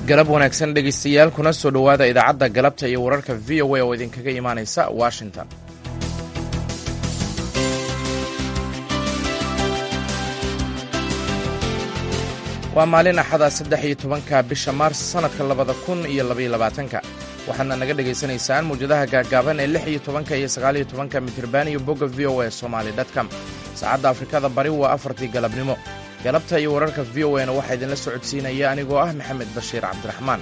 galab wanaagsan dhegaystayaal kuna soo dhowaada idaacadda galabta iyo wararka v o a oo idinkaga imaanaysa washington waa maalin axada saddex iyo tobanka bisha maars sannadka labada kun iyo labaiyo labaatanka waxaadna naga dhegaysanaysaan mawjadaha gaagaaban ee lix iyo tobanka iyo sagaaliyo tobanka mitirban iyo bogga v o a somaali dtcom saacadda afrikada bari waa afartii galabnimo galabta iyo wararka v o a na waxaa idinla socodsiinaya anigoo ah maxamed bashiir cabdiraxmaan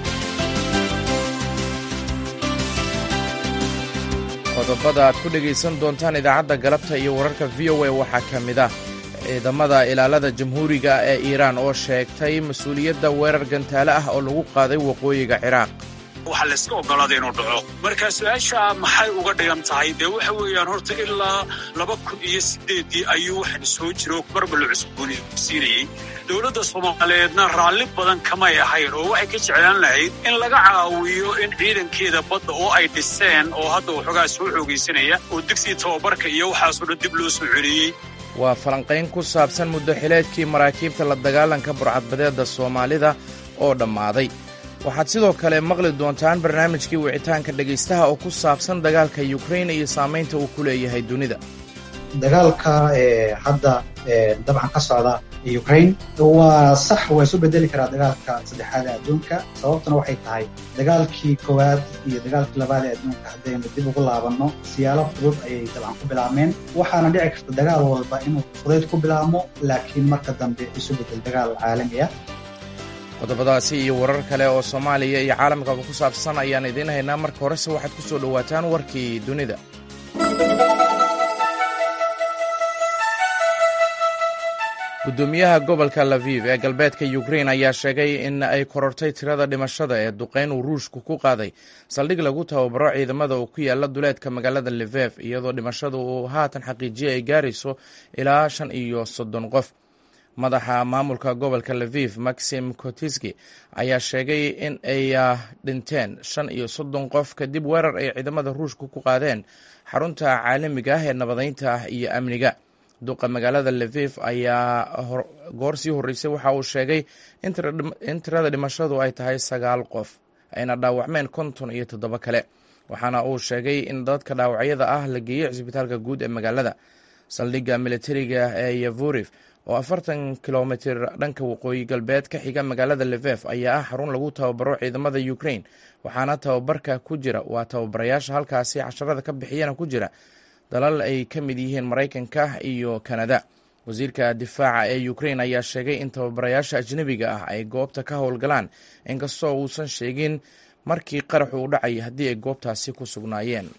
qodobada aad ku dhegaysan doontaan idaacadda galabta iyo wararka v o a waxaa ka mid ah ciidamada ilaalada jamhuuriga ee iiraan oo sheegtay mas-uuliyadda weerar gantaale ah oo lagu qaaday waqooyiga ciraaq waxaa layska ogolaaday inuu dhaco marka su-aasha maxay uga dhigan tahay dee waxa weeyaan horta ilaa laba kun iyo sideeddii ayuu waxaan soo jiro marba la cusboonaysiinayey dowladda soomaaliyeedna raalli badan kamay ahayn oo waxay ka jeclaan lahayd in laga caawiyo in ciidankeeda badda oo ay dhiseen oo hadda waxoogaa soo xoogaysanaya oo digsiga tababarka iyo waxaasoo dhan dib loo soo celiyey waa falanqayn ku saabsan muddo xileedkii maraakiibta la dagaalanka burcadbadeedda soomaalida oo dhammaaday waxaad sidoo kale maqli doontaan barnaamijkii wicitaanka dhegaystaha oo ku saabsan dagaalka yukrain iyo saamaynta uu ku leeyahay dunida dagaalka hadda dabcan ka socda ukrain waa sax waa isu bedeli karaa dagaalka saddexaad ee adduunka sababtuna waxay tahay dagaalkii koowaad iyo dagaalkii labaad ee adduunka haddaynu dib ugu laabanno siyaalo fudud ayay dabcan ku bilaabmeen waxaana dhici karta dagaal walba inuu fudayd ku bilaabmo laakiin marka dambe isu bedel dagaal caalami ah qodobadaasi iyo warar kale oo soomaaliya iyo caalamkaba ku saabsan ayaan idiin haynaa marka horese waxaad ku soo dhowaataan warkii dunida gudoomiyaha gobolka laviv ee galbeedka yukrain ayaa sheegay in ay korortay tirada dhimashada ee duqeyn uu ruushku ku qaaday saldhig lagu tababaro ciidamada oo ku yaala duleedka magaalada levef iyadoo dhimashada uu haatan xaqiijiya ay gaarayso ilaa shan iyo soddon qof madaxa maamulka gobolka laviv maxim kotiski ayaa sheegay in ay dhinteen shan iyo soddon qof kadib weerar ay ciidamada ruushka ku qaadeen xarunta caalamiga ah ee nabadeynta ah iyo amniga duqa magaalada laviv ayaa goor sii horreysay waxa uu sheegay in tirada dhimashadu ay tahay sagaal qof ayna dhaawacmeen konton iyo toddoba kale waxaana uu sheegay in dadka dhaawacyada ah la geeyey cisbitaalka guud ee magaalada saldhigga militariga ee yavurif oo afartan kilomitir dhanka waqooyi galbeed ka xiga magaalada levef ayaa ah xarun lagu tababaro ciidamada ukrain waxaana tababarka ku jira waa tababarayaasha halkaasi casharada ka bixiyana ku jira dalal ay ka mid yihiin maraykanka iyo kanada wasiirka difaaca ee ukrain ayaa sheegay in tababarayaasha ajnebiga ah ay goobta ka howlgalaan inkastoo uusan sheegin markii qaraxu u dhacay haddii ay goobtaasi ku sugnaayeen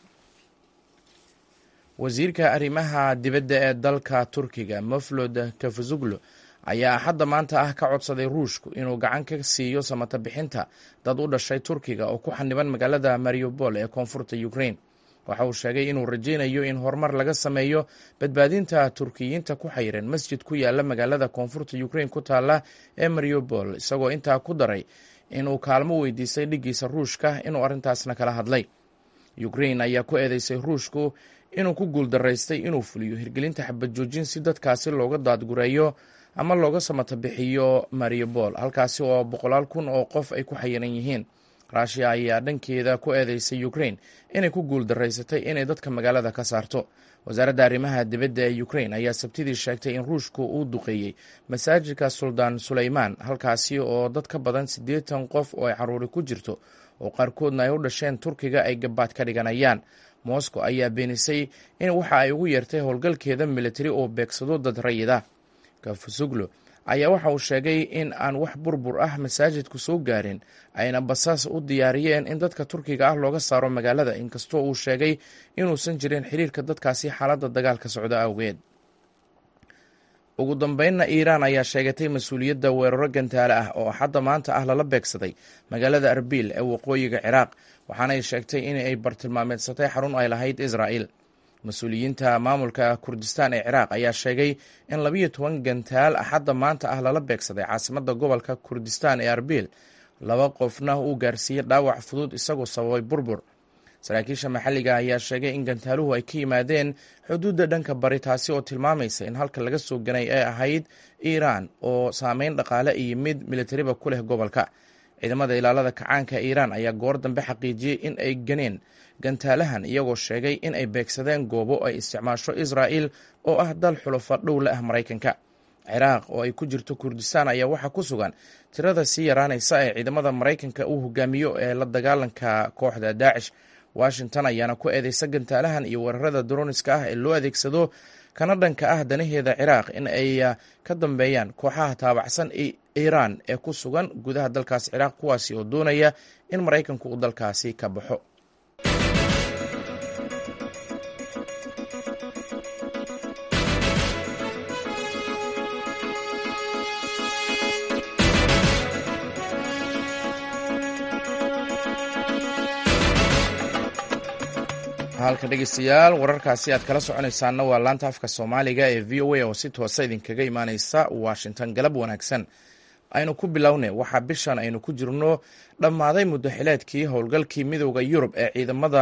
wasiirka arrimaha dibadda ee dalka turkiga moflod kafazuglo ayaa axadda maanta ah ka codsaday ruushku inuu gacan ka siiyo samata bixinta dad u dhashay turkiga oo ku xaniban magaalada mariupol ee koonfurta ukrain waxa uu sheegay inuu rajaynayo in horumar laga sameeyo badbaadinta turkiyiinta ku xayiran masjid ku yaala magaalada koonfurta ukrain ku taala ee mariupol isagoo intaa ku daray inuu kaalmo weydiistay dhiggiisa ruushka inuu arrintaasna kala hadlay ukrain ayaa ku eedeysay ruushku inuu ku guuldaraystay inuu fuliyo hirgelinta xabad joojin si dadkaasi looga daadgureeyo ama looga samata bixiyo mariupol halkaasi oo boqolaal kun oo qof ay ku xayiran yihiin rushia ayaa dhankeeda ku eedeysay ukrain inay ku guuldaraysatay inay dadka magaalada ka saarto wasaaradda arrimaha dibadda ee ukrain ayaa sabtidii sheegtay in ruushku uu duqeeyey masaajidka suldaan suleymaan halkaasi oo dad ka badan siddeetan qof oo ay caruuri ku jirto oo qaarkoodna ay u dhasheen turkiga ay gabaad ka dhiganayaan moscow ayaa beenisay in waxa ay ugu yeertay howlgalkeeda militari oo beegsado dad rayida kafusuglo ayaa waxa uu sheegay in aan wax burbur ah masaajidku soo gaarin ayna basaas u diyaariyeen in dadka turkiga ah looga saaro magaalada inkastoo uu sheegay inuusan jirin xiriirka dadkaasi xaaladda dagaalka socda awgeed ugu dambeynna iiraan ayaa sheegatay mas-uuliyadda weeraro gantaale ah oo axadda maanta ah lala beegsaday magaalada arbil ee waqooyiga ciraaq waxaanay sheegtay in ay bartilmaameedsatay xarun ay lahayd israa'il mas-uuliyiinta maamulka kurdistaan ee ciraaq ayaa sheegay in labiyo toban gantaal axadda maanta ah lala beegsaday caasimadda gobolka kurdistaan ee arbil laba qofna uu gaarsiiyey dhaawac fudud isagoo sababay burbur saraakiisha maxalliga ayaa sheegay in gantaaluhu ay ka yimaadeen xuduudda dhanka bari taasi oo tilmaamaysa in halka laga soo ganay ay ahayd iiraan oo saameyn dhaqaale iyo mid militariba ku leh gobolka ciidamada ilaalada kacaanka iiraan ayaa goor dambe xaqiijiyey in ay ganeen gantaalahan iyagoo sheegay in ay beegsadeen goobo ay isticmaasho israa'il oo ah dal xulufa dhow la ah maraykanka ciraaq oo ay ku jirto kurdistaan ayaa waxaa ku sugan tirada sii yaraanaysa ee ciidamada maraykanka uu hogaamiyo ee la dagaalanka kooxda daacish washington ayaana ku eedeysa gantaalahan iyo weerarada droniska ah ee loo adeegsado kana dhanka ah danaheeda ciraaq in ay ka dambeeyaan kooxaha taabacsan iiraan ee ku sugan gudaha dalkaas ciraaq kuwaasi oo doonaya in maraykanku uu dalkaasi ka baxo halka dhegeystayaal wararkaasi aad kala soconaysaanna waa laanta afka soomaaliga ee v o a oo si toosa idinkaga imaaneysa washington galab wanaagsan aynu ku bilowne waxaa bishan aynu ku jirno dhammaaday muddo xileedkii howlgalkii midooda yurub ee ciidamada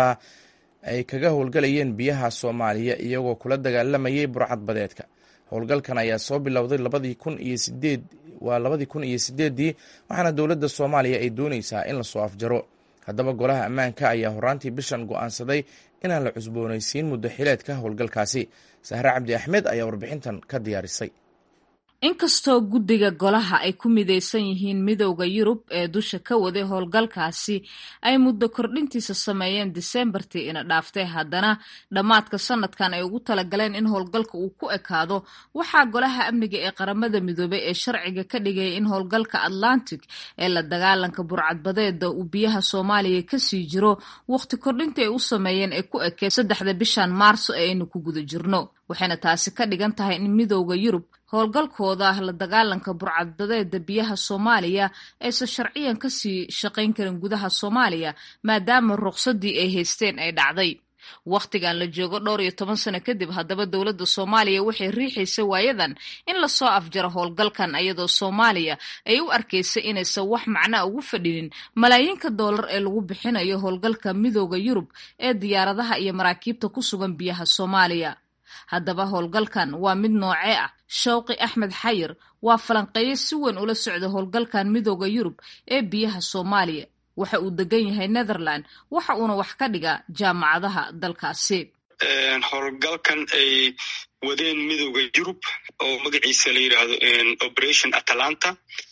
ay kaga howlgalayeen biyaha soomaaliya iyagoo kula dagaalamayay burcad badeedka howlgalkan ayaa soo bilowday labadii kun iyo sideed waa labadii kun iyo sideeddii waxaana dowladda soomaaliya ay dooneysaa in lasoo afjaro haddaba golaha ammaanka ayaa horaantii bishan go'aansaday inaan la cusboonaysiin muddo xileedka howlgalkaasi sahre cabdi axmed ayaa warbixintan ka diyaarisay inkastoo guddiga golaha ay ku midaysan yihiin midowda yurub ee dusha ka waday howlgalkaasi ay muddo kordhintiisa sameeyeen diseembartii ina dhaaftay haddana dhammaadka sanadkan ay ugu talagaleen in howlgalka uu ku ekaado waxaa golaha amniga ee qaramada midoobay ee sharciga ka dhigaya in howlgalka atlantic ee la dagaalanka burcadbadeeda uu biyaha soomaaliya kasii jiro waqti kordhintii ay u sameeyeen ee ku ekeen saddexda bishan maarso ee aynu ku guda jirno waxayna taasi ka dhigan tahay in midowda yurub howlgalkooda la dagaalanka burcadbadeeda biyaha soomaaliya aysan sharciyan kasii shaqayn karin gudaha soomaaliya maadaama ruqsadii ay haysteen ay dhacday wakhtigan la joogo dhowr iyo toban sano kadib haddaba dowladda soomaaliya waxay riixaysa waayadan in lasoo afjaro howlgalkan iyadoo soomaaliya ay u arkaysa inaysan wax macnaa ugu fadhinin malaayiinka doolar ee lagu bixinayo howlgalka midooda yurub ee diyaaradaha iyo maraakiibta ku sugan biyaha soomaaliya haddaba howlgalkan waa mid noocee ah shawqi axmed xayir waa falanqeeye si weyn ula socda howlgalkan midooda yurub ee biyaha soomaaliya waxa uu degan yahay netherland waxa uuna wax ka dhigaa jaamacadaha dalkaasi howlgalkan ay wadeen midooda yurub oo magaciisa la yidhaahdo operation atalanta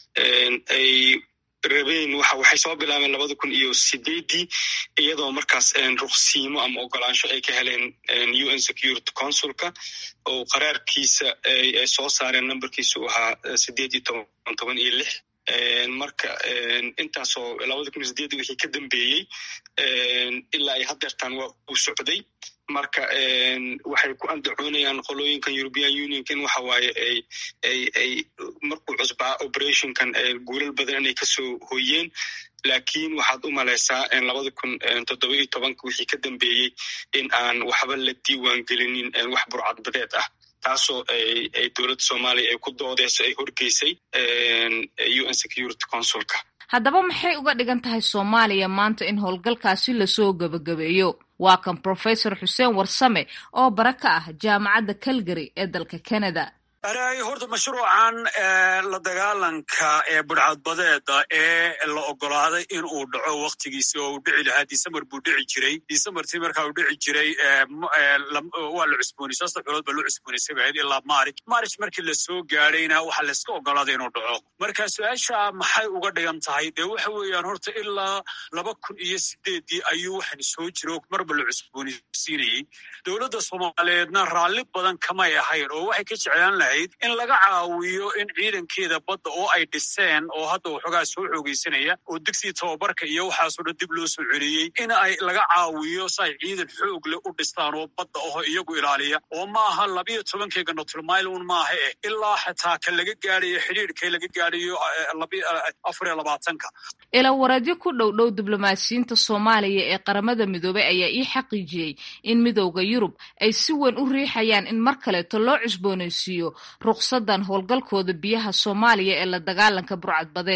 ay rabeen waxay soo bilaabeen labada kun iyo sideedii iyadoo markaas ruqsiimo ama ogolaansho ay ka heleen u n security consulka oo qaraarkiisa ay soo saareen numberkiisa uu ahaa sideed iyo toban toban iyo lix marka intaasoo labada kun iyo sideedii wixii ka dambeeyey ilaa ay hadeertaan waa uu socday marka waxay ku andacoonayaan qolooyinkan european unionka in waxa waaye ay ay ay markuu cusbaa operationkan guulal badan inay kasoo hoyeen laakiin waxaad u malaysaa labada kun toddoba iyo tobanka wixii ka dambeeyey in aan waxba la diiwaan gelinin wax burcadbadeed ah taasoo ay dowladda soomaaliya ay ku doodeyso ay horgeysay u n security consulka haddaba maxay uga dhigan tahay soomaaliya maanta in howlgalkaasi lasoo gebagabeeyo waa kan professor xuseen warsame oo bara ka ah jaamacadda calgary ee dalka canada aray horta mashruucan la dagaalanka ee budhcadbadeeda ee la ogolaaday in uu dhaco waktigiisi oo uu dhici lahaa december buu dhici jiray decembertii markaa uu dhici jiray waa la cusboonay saddex bilood baa loo cusboonaysay bahayd ilaa marich marich markii lasoo gaadhayna waxaa layska ogolaaday inuu dhaco marka su-aasha maxay uga dhigan tahay dee waxa weeyaan horta ilaa laba kun iyo sideedii ayuu waxan soo jiro marba la cusboonaysiinayey dowladda soomaaliyeedna raalli badan kamay ahayn oo waxay ka jeclaan lahayd in laga caawiyo in ciidankeeda badda oo ay dhiseen oo hadda waxoogaa soo xoogeysanaya oo digsigii tababarka iyo waxaasoo dhan dib loo soo celiyey in ay laga caawiyo si ay ciidan xoog leh u dhistaan oo badda aho iyagu ilaaliya oo maaha labiyo tobankeyga notulmailun maaha eh ilaa xataa ka laga gaadhayo xidhiidhka laga gaadhayo afar iyo labaatanka ilawareedyo ku dhow dhow diblomaasiyiinta soomaaliya ee qaramada midoobay ayaa ii xaqiijiyey in midowda yurub ay si weyn u riixayaan in mar kaleeto loo cusboonaysiiyo ruqsadan howlgalkooda biyaha soomaaliya ee la dagaalanka burcadbadeeda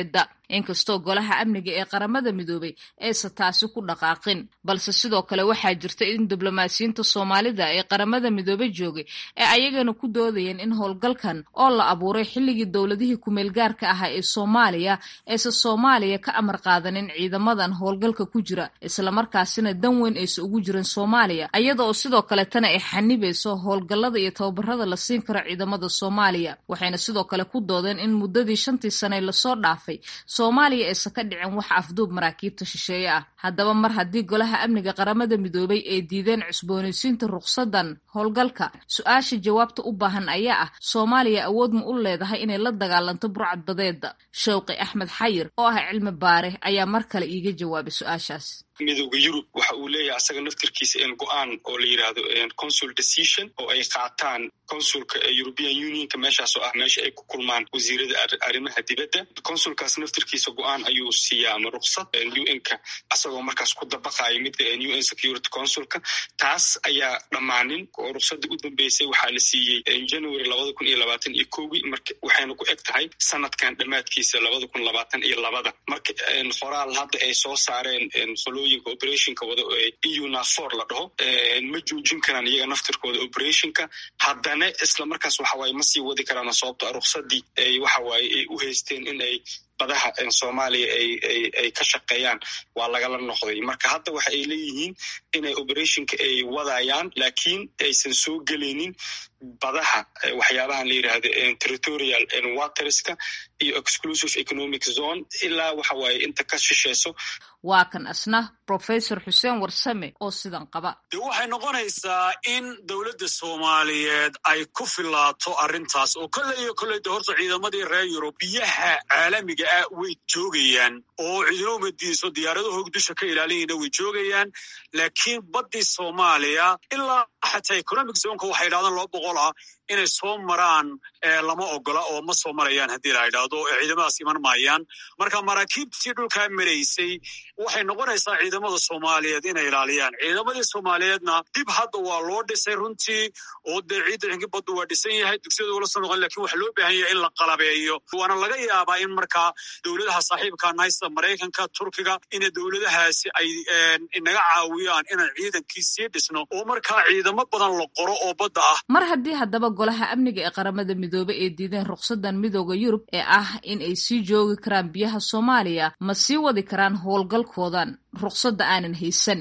inkastoo golaha amniga ee qaramada midoobay aysan taasi ku dhaqaaqin balse sidoo kale waxaa jirta in diblomaasiyiinta soomaalida ee qaramada midoobey joogay ee ayagana ku doodayeen in howlgalkan oo la abuuray xilligii dowladihii kumeelgaarka ahaa ee soomaaliya aysan soomaaliya ka amar qaadanin ciidamadan howlgalka ku jira islamarkaasina dan weyn aysan ugu jirin soomaaliya iyada oo sidoo kaletana ay xanibayso howlgallada iyo tababarada la siin karo ciidamada soomaaliya waxayna sidoo kale ku doodeen in muddadii shantii sane lasoo dhaafay soomaaliya aysan ka dhicin wax afduub maraakiibta shisheeye ah haddaba mar haddii golaha amniga qaramada midoobay ay diideen cusboonaysiinta ruqsadan howlgalka su-aasha jawaabta u baahan ayaa ah soomaaliya awood ma u leedahay inay la dagaalanto burcad badeeda shawqi axmed xayir oo ah cilmi baare ayaa mar kale iiga jawaabay su-aashaas midooda yurub waxa uu leeyahay asaga naftirkiisa in go-aan oo la yidhaahdo consul decision oo ay qaataan consulka european unionka meeshaas oo ah meesha ay ku kulmaan wasiirada arrimaha dibadda consulkaas naftirkiisa go-aan ayuu siiyaa ama ruksad un-ka asagoo markaas ku dabaqayo midda un security consulka taas ayaa dhammaanin oo ruksada u dambeysay waxaa la siiyey january labada kun iyo labaatan iyo kowgii marka waxayna ku eg tahay sanadkan dhammaadkiisa labada kun labaatan iyo labada marka qoraal hadda ay soo saareen operationka wada eu nafor la dhaho ma joojin karaan iyaga naftirkooda operationka haddana isla markaas waxawaaye ma sii wadi karaan sababto ruksadii ay waxawaaye ay u haysteen in ay badaha soomaaliya ay ka shaqeeyaan waa lagala noqday marka hadda waxa ay leeyihiin inay operationka ay wadayaan laakiin aysan soo gelaynin badaha waxyaabahan la yidhaahdo territorial waterska iyo exclusive economic zone ilaa waxa waaye inta ka shisheyso waa kan asna professor xuseen warsame oo sidan qaba de waxay noqonaysaa in dowladda soomaaliyeed ay ku filaato arrintaas oo kolley iyo kolley de horta ciidamadii reer yurub biyaha caalamiga ah way joogayaan oo ciidamadiiso diyaaradahoog dusha ka ilaalinayna way joogayaan laakiin baddii soomaaliya ilaa xataa economic zonka waxay yidhahdaan laba boqol ah inay soo maraan lama ogola oo ma soo marayaan haddii la yidhaahdo ciidamadaas iman maayaan marka maraakiibtii dhulkaa maraysay waxay noqonaysaa ciidamada soomaaliyeed inay ilaaliyaan ciidamadii soomaaliyeedna dib hadda waa loo dhisay runtii oo dee ciidankii baddu waa dhisan yahay dugsiyada ula soo noqon lakin waxa loo baahan yahay in la qalabeeyo waana laga yaabaa in markaa dowladaha saaxiibka naysta maraykanka turkiga ina dowladahaasi ay inaga caawiyaan inaan ciidankii sii dhisno oo markaa ciidamo badan la qoro oo badda ah mar haddii haddaba golaha amniga ee qaramada midoobe ay diideen ruqsadan midooda yurub ee ah in ay sii joogi karaan biyaha soomaaliya ma sii wadi karaan howlgalkoodan ruqsadda aanan haysan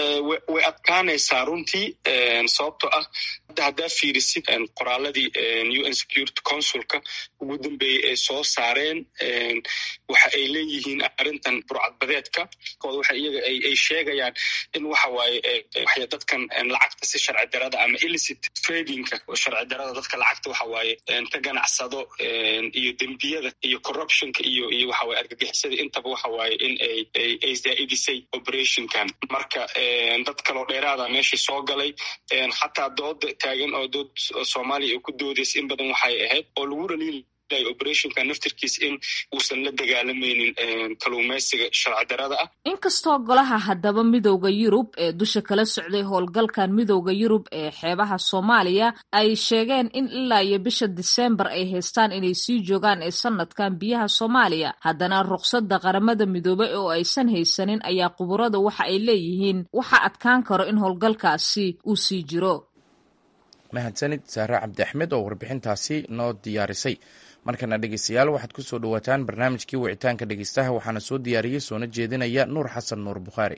way adkaanaysaa runtii sababtoo ah hadda haddaa fiirisid qoraaladii un security consulka ugu dambeeyey ay soo saareen waxa ay leeyihiin arrintan burcadbadeedka waxa iyaga ay sheegayaan in waxa waaye dadkan lacagta si sharci darada ama illicit tradingka sharci darada dadka lacagta waxa waaye ka ganacsado iyo dembiyada iyo corruptionka iyo iyo waxa waaye argagixisada intaba waxa waaye in ay ay zaa'idisay operationkan marka dad kaloo dheeraada meeshii soo galay xataa dooda taagan oo dood soomaaliya ay ku doodaysa in badan waxay ahayd oo lagu dhaliil operationka naftirkiis in uusan la dagaalamaynin kaluumaysiga sharci darada ah inkastoo golaha haddaba midowda yurub ee dusha kala socday howlgalkan midowda yurub ee xeebaha soomaaliya ay sheegeen in ilaa iyo bisha diseembar ay haystaan inay sii joogaan ee sanadkan biyaha soomaaliya haddana ruqsadda qaramada midoobey oo aysan haysanin ayaa quburada waxa ay leeyihiin waxa adkaan karo in howlgalkaasi uu sii jiro mahadsanid saare cabdi axmed oo warbixintaasi noo diyaarisay markana dhegeystayaal waxaad ku soo dhowaataan barnaamijkii wicitaanka dhegeystaha waxaana soo diyaariyey soona jeedinaya nuur xasan nuur bukhaari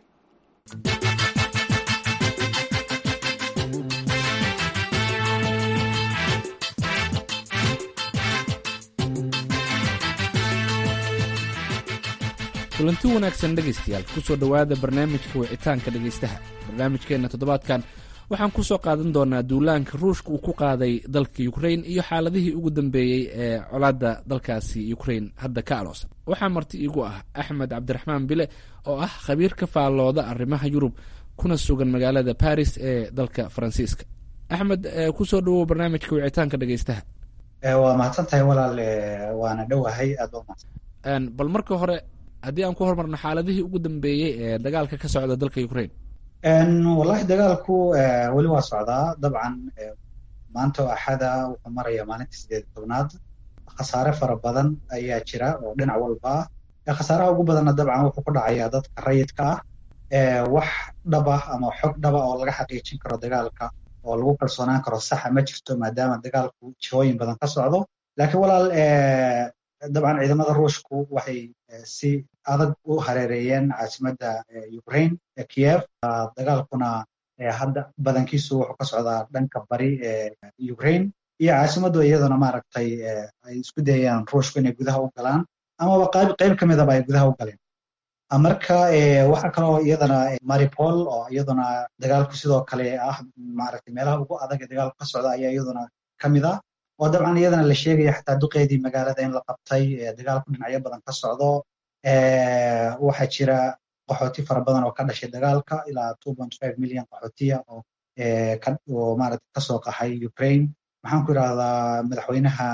kulanti wanaagsan dhegaystayaal kusoo dhowaada barnaamijka wicitaanka dhegaystaha barnaamijkeenna toddobaadkan waxaan ku soo qaadan doonaa duulaanka ruushka uu ku qaaday dalka ukrain iyo xaaladihii ugu dambeeyey ee colaadda dalkaasi ukrain hadda ka aloosan waxaa marti iigu ah axmed cabdiraxmaan bile oo ah khabiir ka faallooda arrimaha yurub kuna sugan magaalada baris ee dalka faransiiska axmed kusoo dhawow barnaamijka wicitaanka dhegaystaha waa mahadsan tahay walaal waana dhowahay aad bal marka hore haddii aan ku hormarno xaaladihii ugu dambeeyey ee dagaalka ka socda dalka ukrain wallahi dagaalku weli waa socdaa dabcan maanta oo axada wuxuu maraya maalinta sideed tobnaad khasaare fara badan ayaa jira oo dhinac walba khasaaraha ugu badanna dabcan wuxuu ku dhacayaa dadka rayidka ah wax dhaba ama xog dhaba oo laga xaqiijin karo dagaalka oo lagu kalsoonaan karo saxa ma jirto maadaama dagaalku jihooyin badan ka socdo laakiin walaal dabcan ciidamada ruushku waxay si adag u hareereeyeen caasimadda ukraine kiev dagaalkuna hadda badankiisu wuxuu ka socdaa dhanka bari ee ukraine iyo caasimaddu iyaduna maaragtay ay isku dayayaan ruushku inay gudaha u galaan amaba qayb qayb ka midaba ay gudaha u galeen marka waxaa kaloo iyadana maripol oo iyaduna dagaalku sidoo kale ah maaragtay meelaha ugu adag ee dagaalku ka socda ayaa iyaduna ka mid ah oo dabcan iyadana la sheegaya xataa duqeedii magaalada in la qabtay dagaalku dhinacyo badan ka socdo waxaa jira qaxooti fara badan oo ka dhashay dagaalka ilaa two point five million qaxootiya oo oo maaragtay kasoo qaxay ukraine maxaan ku idhahdaa madaxweynaha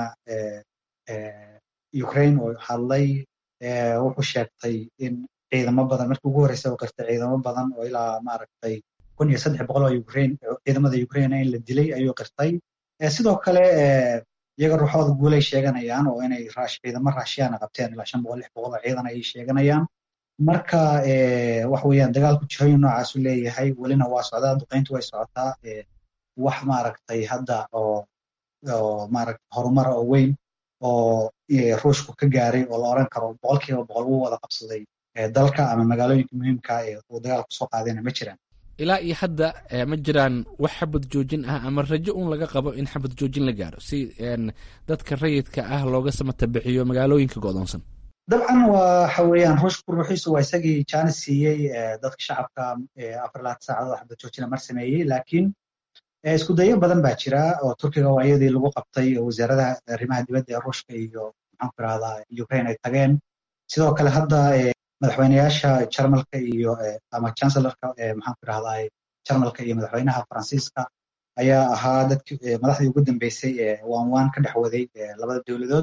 ukraine oo hadlay wuxuu sheegtay in ciidamo badan markii ugu horreysay oo qirtay ciidamo badan oo ilaa maaragtay kun iyo saddex boqol oo ukraine ciidamada ukraine in la dilay ayuu qirtay sidoo kale iyaga ruuxooda guulay sheeganayaan oo inay ciidamo raashiyaana qabteen ilaa shan boqol lix boqol oo ciidan ayay sheeganayaan marka wax weeyaan dagaalku jihooyin noocaasu leeyahay welina waa socdaa duqeyntu way socotaa wax maaragtay hadda oo oo maaragtay horumara oo weyn oo ruushku ka gaaray oo la oran karo boqolkiiba boqol wuu wada qabsaday dalka ama magaalooyinka muhiimka ee uu dagaalku soo qaadayna ma jiraan ilaa iyo hadda ma jiraan wax xabad joojin ah ama rajo un laga qabo in xabad joojin la gaaro si dadka rayidka ah looga samata bixiyo magaalooyinka go'doonsan dabcan waxa weeyaan ruushku ruuxiisu waa isagii jaanis siiyey dadka shacabka afar labaatan saacadood xabad joojina mar sameeyey laakiin isku dayo badan baa jira oo turkiga waa iyadii lagu qabtay wasaaradaha arrimaha dibadda ee ruushka iyo maxaan ku irahdaa ukraine ay tageen sidoo kale hadda madaxweyneyaasha jarmalka iyo ama chancelorka maxaan ku irahdaa jarmalka iyo madaxweynaha faransiiska ayaa ahaa dadki madaxdii ugu dambeysay ee waan waan ka dhex waday labada dowladood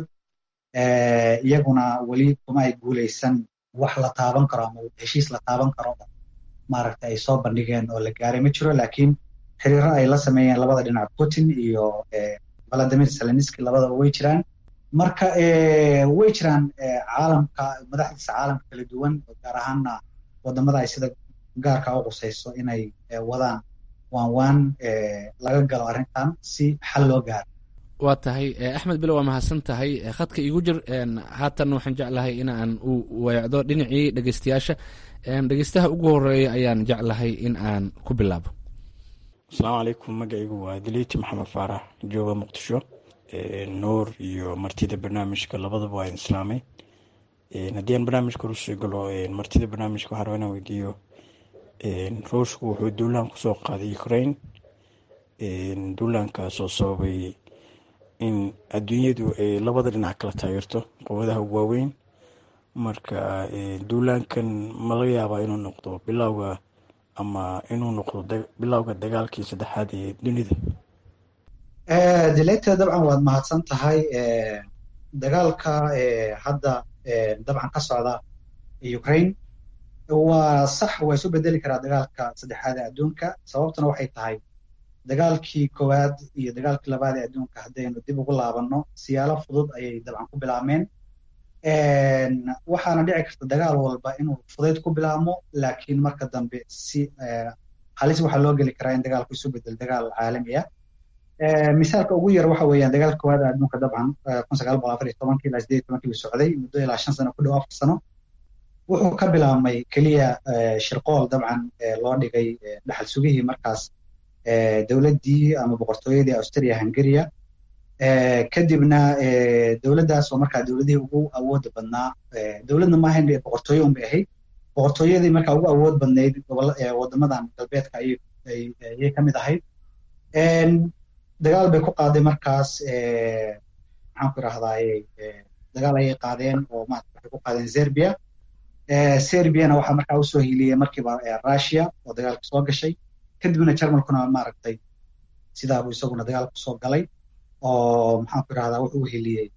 iyaguna weli kuma ay guuleysan wax la taaban karo ama heshiis la taaban karo maaragtay ay soo bandhigeen oo la gaaray ma jiro laakiin xiriiro ay la sameeyeen labada dhinac putin iyo valadimir zelenski labadaba way jiraan marka way jiraan caalamka madaxdiisa caalamka kala duwan gaar ahaana wadamada ay sida gaarka u qusayso inay wadaan waan waan laga galo arrintan si xal loo gaaro waa tahay axmed bilo waa mahadsan tahay khadka igu jir haatan waxaan jeclahay in aan u weecdo dhinacii dhegeystayaasha dhegeystaha ugu horeeya ayaan jeclahay in aan ku bilaabo asalaamu calaykum magacaygu waa diliiti maxamed faarax jooga muqdisho nuur iyo martida barnaamijka labadaba waa islaamay haddii aan barnaamijka rusii galo martida barnaamijka waxaa rabaa inaan weydiiyo ruushku wuxuu duulaan kusoo qaaday ukraine duulaankaasoo sababay in adduunyadu ay labada dhinac kala taageerto quwadaha waaweyn marka duulaankan ma laga yaabaa inuu noqdo bilowga ama inuu noqdo bilowga dagaalkii saddexaad ee dunida dileyta dabcan waad mahadsan tahay dagaalka hadda dabcan ka socda ukraine waa sax waa isu bedeli karaa dagaalka saddexaad ee adduunka sababtuna waxay tahay dagaalkii koowaad iyo dagaalkii labaad ee adduunka haddaynu dib ugu laabanno siyaalo fudud ayay dabcan ku bilaabmeen waxaana dhici karta dagaal walba inuu fudayd ku bilaabmo laakiin marka dambe si halis waxaa loo geli karaa in dagaalku isu bedel dagaal caalami ah misaalka ugu yar waxa weeyaan dagaalka koowaad ee adduunka dabcan kun sagaal boqol afar iyo tobankii ilaa sideed iyo tobankii buu socday muddo ilaa shan sano ku dhow afar sano wuxuu ka bilaabmay keliya shirqool dabcan loo dhigay dhaxal sugihii markaas dowladdii ama boqortooyadii australia hungaria kadibna dowladdaas oo markaa dowladihii ugu awooda badnaa dowladna maahayn boqortooyo unbay ahayd boqortooyadii markaa ugu awood badnayd wadamadan galbeedka ayay ka mid ahayd dagaal bay ku qaaday markaas maxaan ku irahdaa dagaal ayay qaadeen oo maarata waxay ku qaadeen serbia serbiana waxaa markaa usoo hiliyey markiiba russia oo dagaalka soo gashay kadibna jarmalkuna maaragtay sidaabuu isaguna dagaalka soo galay oo maxaan ku irahdaa wuxuu u heliyey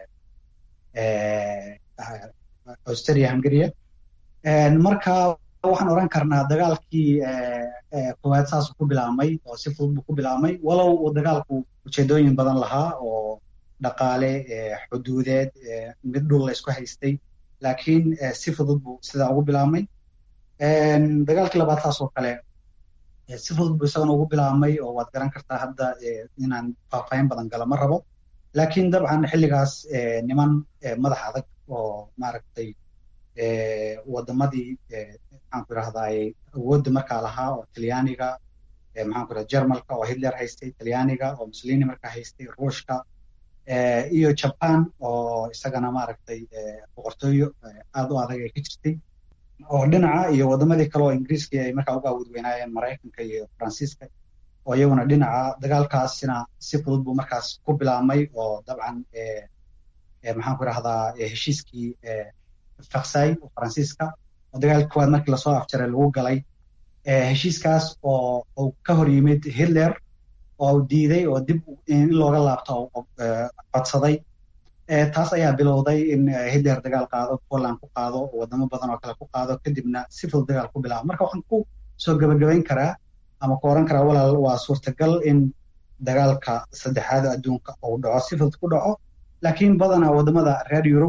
australia hungaria marka waxaan oran karnaa dagaalkii koowaad saasuu ku bilaabmay oo si fudud buu ku bilaabmay walow uu dagaalku ujeedooyin badan lahaa oo dhaqaale xuduudeed mid dhul la isku haystay laakiin si fudud buu sidaa ugu bilaabmay dagaalkii labaad taas oo kale si fudud buu isagana ugu bilaabmay oo waad garan kartaa hadda inaan faahfaahin badan gala ma rabo laakiin dabcan xilligaas niman madax adag oo maaragtay wadamadii maxaanku idhahdaay awoodda markaa lahaa oo talyaaniga maxaanku idhahda jermalka oo hitler haystay talyaaniga oo mussolini markaa haystay ruushka iyo jaban oo isagana maaragtay boqortooyo aad u adag ay ka jirtay oo dhinaca iyo wadamadii kale oo ingiriiskii ay markaa uga awood weynaayeen maraykanka iyo faransiiska oo iyaguna dhinaca dagaalkaasina si fudud buu markaas ku bilaabmay oo dabcan maxaanku idhahdaa heshiiskii faksay oo faransiiska oo dagaalkii koowaad markii lasoo afjaray lagu galay heshiiskaas oo uu ka hor yimid hitler oo diiday oo dib in looga laabto codsaday taas ayaa bilowday in hitler dagaal qaado poland ku qaado wadamo badan oo kale ku qaado kadibna si fudud dagaal ku bilaabo marka waxaan ku soo gebagabayn karaa ama ku oran karaa walaal waa suurtagal in dagaalka saddexaad adduunka uu dhaco si fudud ku dhaco laakiin badanaa wadamada reer yurub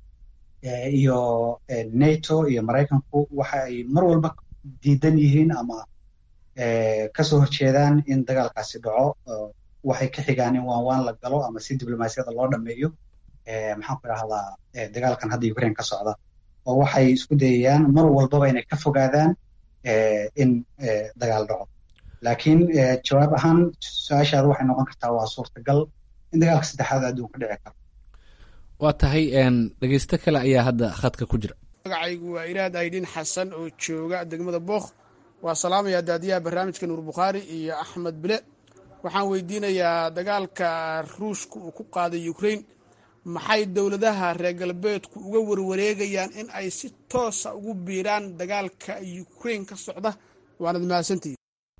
iyo nato iyo maraykanku waxa ay mar walba diidan yihiin ama kasoo horjeedaan in dagaalkaasi dhaco waxay ka xigaan in waan waan la galo ama si diblomaasiyada loo dhameeyo maxaan ku idhahdaa dagaalkan hadda ukraine ka socda oo waxay isku dayayaan mar walbaba inay ka fogaadaan in dagaal dhaco laakiin jawaab ahaan su-aashaada waxay noqon kartaa waa suurtagal in dagaalka saddexaad adduunka dhici karo waa tahay dhegeysto kale ayaa hadda khadka ku jira magacaygu waa iraad aydhin xasan oo jooga degmada bookh waa salaamaya daadiyaha barnaamijka nuur bukhaari iyo axmed bile waxaan weydiinayaa dagaalka ruushka uu ku qaaday ukraine maxay dowladaha reer galbeedku uga warwareegayaan in ay si toosa ugu biiraan dagaalka ukraine ka socda waanad mahadsantihi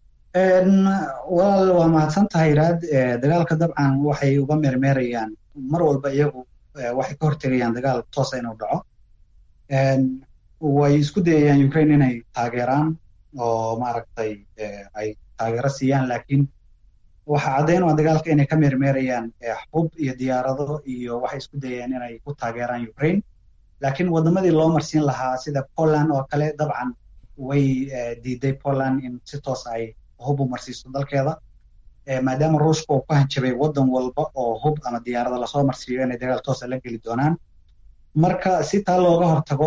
walaal waa mahadsan tahay iraad dagaalka dabcan waxay uga meermeerayaan mar walba iyagu waxay ka hortegayaan dagaal toosa inuu dhaco way isku dayayaan ukraine inay taageeraan oo maaragtay ay taageero siiyaan laakiin waxa caddayn waa dagaalka inay ka meermeerayaan xub iyo diyaarado iyo waxay isku dayayaan inay ku taageeraan ukraine laakiin wadamadii loo marsiin lahaa sida poland oo kale dabcan way diiday poland in si toos ay hub u marsiiso dalkeeda maadaama ruushka uu ku hanjabay wadan walba oo hub ama diyaarada lasoo marsiiyo inay dagaal toosa la geli doonaan marka si taa looga hortago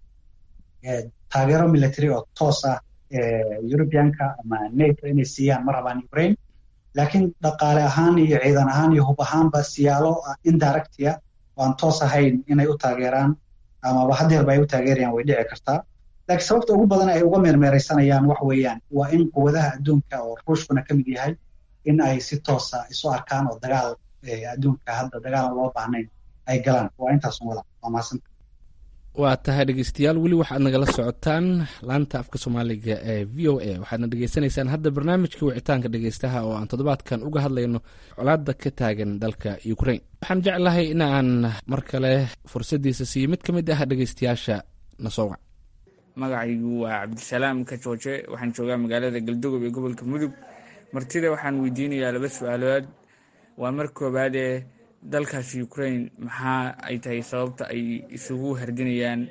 taageero military oo toos ah eurubianka ama nato inay siiyaan ma rabaan ukraine laakiin dhaqaale ahaan iyo ciidan ahaan iyo hub ahaanba siyaalo indirectia oo aan toos ahayn inay u taageeraan amaba hadeerba ay u taageerayaan way dhici kartaa laakiin sababta ugu badan ay uga meermeeraysanayaan wax weeyaan waa in quwadaha adduunka oo ruushkuna ka mid yahay in ay si toosa isu arkaan oo dagaal adduunka hadda dagaalan loo baahnayn ay galaan waa intaasun walaal waa mahadsanta waa tahay dhegeystayaal weli waxaad nagala socotaan laanta afka soomaaliga ee v o a waxaadna dhegeysanaysaan hadda barnaamijka wicitaanka dhegeystaha oo aan toddobaadkan uga hadlayno colaada ka taagan dalka ukraine waxaan jeclahay in aan mar kale fursaddiisa siiyo mid ka mid ah dhegeystayaasha nasoowac magacaygu waa cabdisalaam ka jooje waxaan joogaa magaalada galdogob ee gobolka mudug martida waxaan weydiinayaa laba su-aalood waa mar koowaadee dalkaasi ukraine maxaa ay tahay sababta ay isugu hardinayaan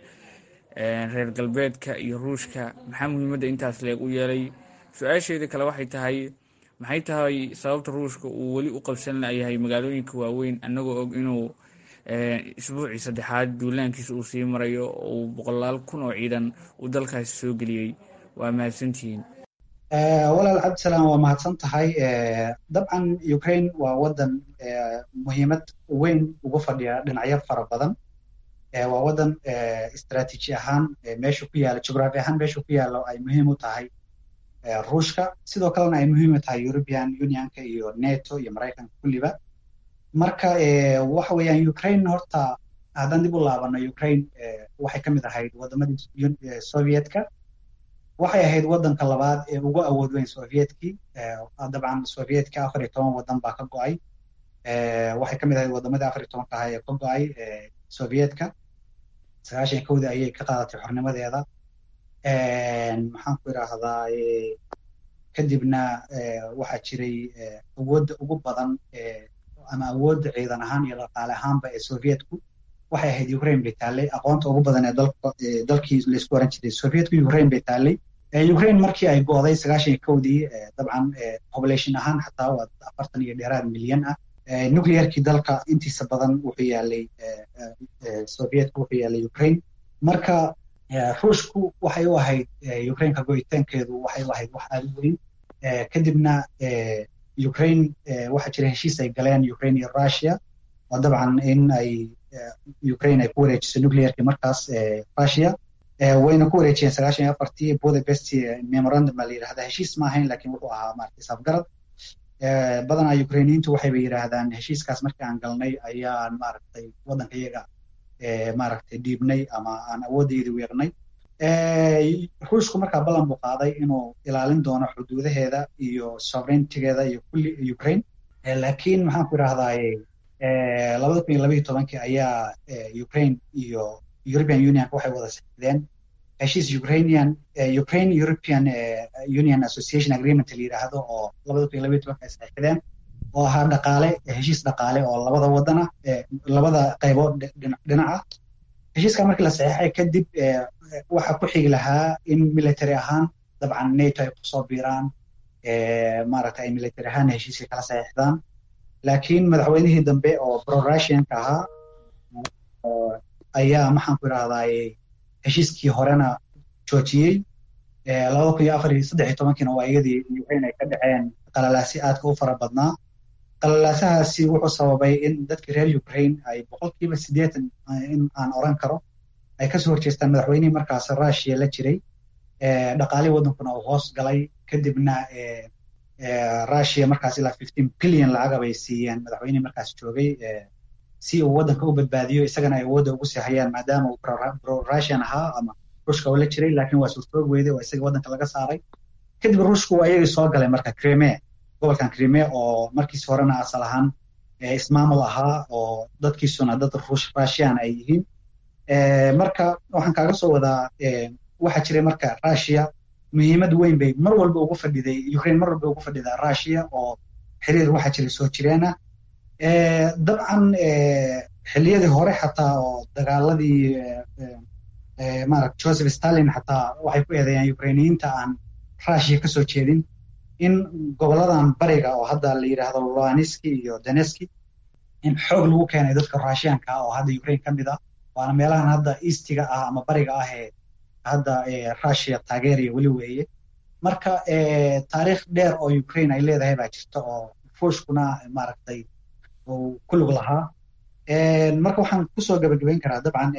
reer galbeedka iyo ruushka maxaa muhiimadda intaas leeg u yeelay su-aasheeda kale waxay tahay maxay tahay sababta ruushka uu weli u qabsan layahay magaalooyinka waaweyn annagoo og inuu isbuucii saddexaad duulaankiisa uu sii marayo oo uu boqolaal kun oo ciidan uu dalkaasi soo geliyey waa mahadsantihiin walaal cabdisalaam waa mahadsan tahay dabcan ukraine waa wadan muhiimad weyn ugu fadhiya dhinacyo fara badan waa wadan istraatiiji ahaan meesha ku yaala jugraafi ahaan meesha ku yaalo ay muhiim u tahay ruushka sidoo kalena ay muhiim u tahay european unionka iyo nato iyo maraykanka kulliba marka waxa weeyaan ukraine horta haddaan dib u laabano ukraine waxay ka mid ahayd wadamadii sovietka waxay ahayd wadanka labaad ee ugu awood weyn sovietkii dabcan sovietka afar iyo toban wadan baa ka go-ay waxay ka mid ahayd wadamadii afar iyo tobanka ahaa ee ka go-ay sovietka sagaashan kowdii ayay ka qaadatay xornimadeeda maxaan ku idhaahdaa kadibna waxaa jiray awoodda ugu badan ama awoodda ciidan ahaan iyo dhaqaale ahaanba ee sovietku waxay ahayd ukraine bay taallay aqoonta ugu badan ee dalkii laysku oran jiray sovietka ukraine bay taallay ukraine markii ay go'day sagaashan iyo kowdii dabcan population ahaan xataa waa afartan iyo dheeraad milyan ah nuclearkii dalka intiisa badan wuxuu yaalay sovietka wuxuu yaalay ukraine marka ruushku waxay u ahayd ukraineka go'itaankeedu waxay u ahayd wax aada u weyn kadibna ukraine waxaa jira heshiis ay galeen ukraine iyo russia oo dabcan in ay ukraine ay ku wareejiso nuclearkii markaas russia wayna ku wareejiyeen sagaashan iyo afartii budapest memorandum baa la yidhahdaa heshiis ma ahayn laakiin wuxuu ahaa maaragtay safgarad badanaa ukrainiyiintu waxayba yidhaahdaan heshiiskaas markii aan galnay ayaan maaragtay waddanka iyaga maaragtay dhiibnay ama aan awooddeydii weernay ruushku markaa ballan buu qaaday inuu ilaalin doono xuduudaheeda iyo sovereigntigeeda iyo kulli ukraine laakiin maxaan ku idhahdaaye labada kun iyo labaiyo tobankii ayaa ukraine iyo european unionka waxay wada saxideen heshiis ukrainian ukraine european union association agreement la yidhaahdo oo labada kun iyo labaiyo tobanka ay saxideen oo ahaa dhaqaale heshiis dhaqaale oo labada wadana labada qaybood dhinaca heshiiska markii la saxeexay kadib waxaa ku xigi lahaa in military ahaan dabcan nato ay kusoo biiraan maaragta ay military ahaan heshiiska kala saxeexdaan laakiin madaxweynihii dambe oo pro-russianka ahaa ayaa maxaan ku idhahdaaye heshiiskii horena joojiyey labada kun iyo afar iyo saddex iyo tobankiina waa iyadii ukraine ay ka dhaceen qalalaasi aadka u fara badnaa qalalaasahaasi wuxuu sababay in dadkii reer ukraine ay boqolkiiba siddeetan in aan oran karo ay kasoo horjeestaan madaxweynihii markaas russia la jiray dhaqaalihii waddankuna uu hoos galay kadibna russia markaas ilaa fifteen billion lacaga bay siiyeen madaxweynihii markaas joogay si uu waddanka u badbaadiyo isagana ay awoodda ugu sii hayaan maadaama uu pro-russian ahaa ama ruushka uu la jiray laakiin waa suurtoog weyday oo isaga waddanka laga saaray kadib ruushku waa iyagii soo galay marka crime gobolkan crime oo markiis horena asal ahaan ismaamul ahaa oo dadkiisuna dad russian ay yihiin marka waxaan kaaga soo wadaa waxaa jiray marka russia muhiimad weyn bay mar walba ugu fadhiday ukraine mar walba ugu fadhidaa russia oo xiriir waxaa jiray soo jireena dabcan xilliyadii hore xataa oo dagaaladii maarata joseph stalin xataa waxay ku eedeeyaan ukrainiyiinta aan russia kasoo jeedin in goboladan bariga oo hadda la yidhaahdo luaniski iyo daneski in xoog lagu keenay dadka russianka ah oo hadda ukraine ka mid ah waana meelahan hadda eastiga ah ama bariga ah ee hadda russia taageeraya weli weeye marka taariikh dheer oo ukraine ay leedahay baa jirta oo ruushkuna maaragtay uu ku lug lahaa marka waxaan kusoo gabagabayn karaa dabcan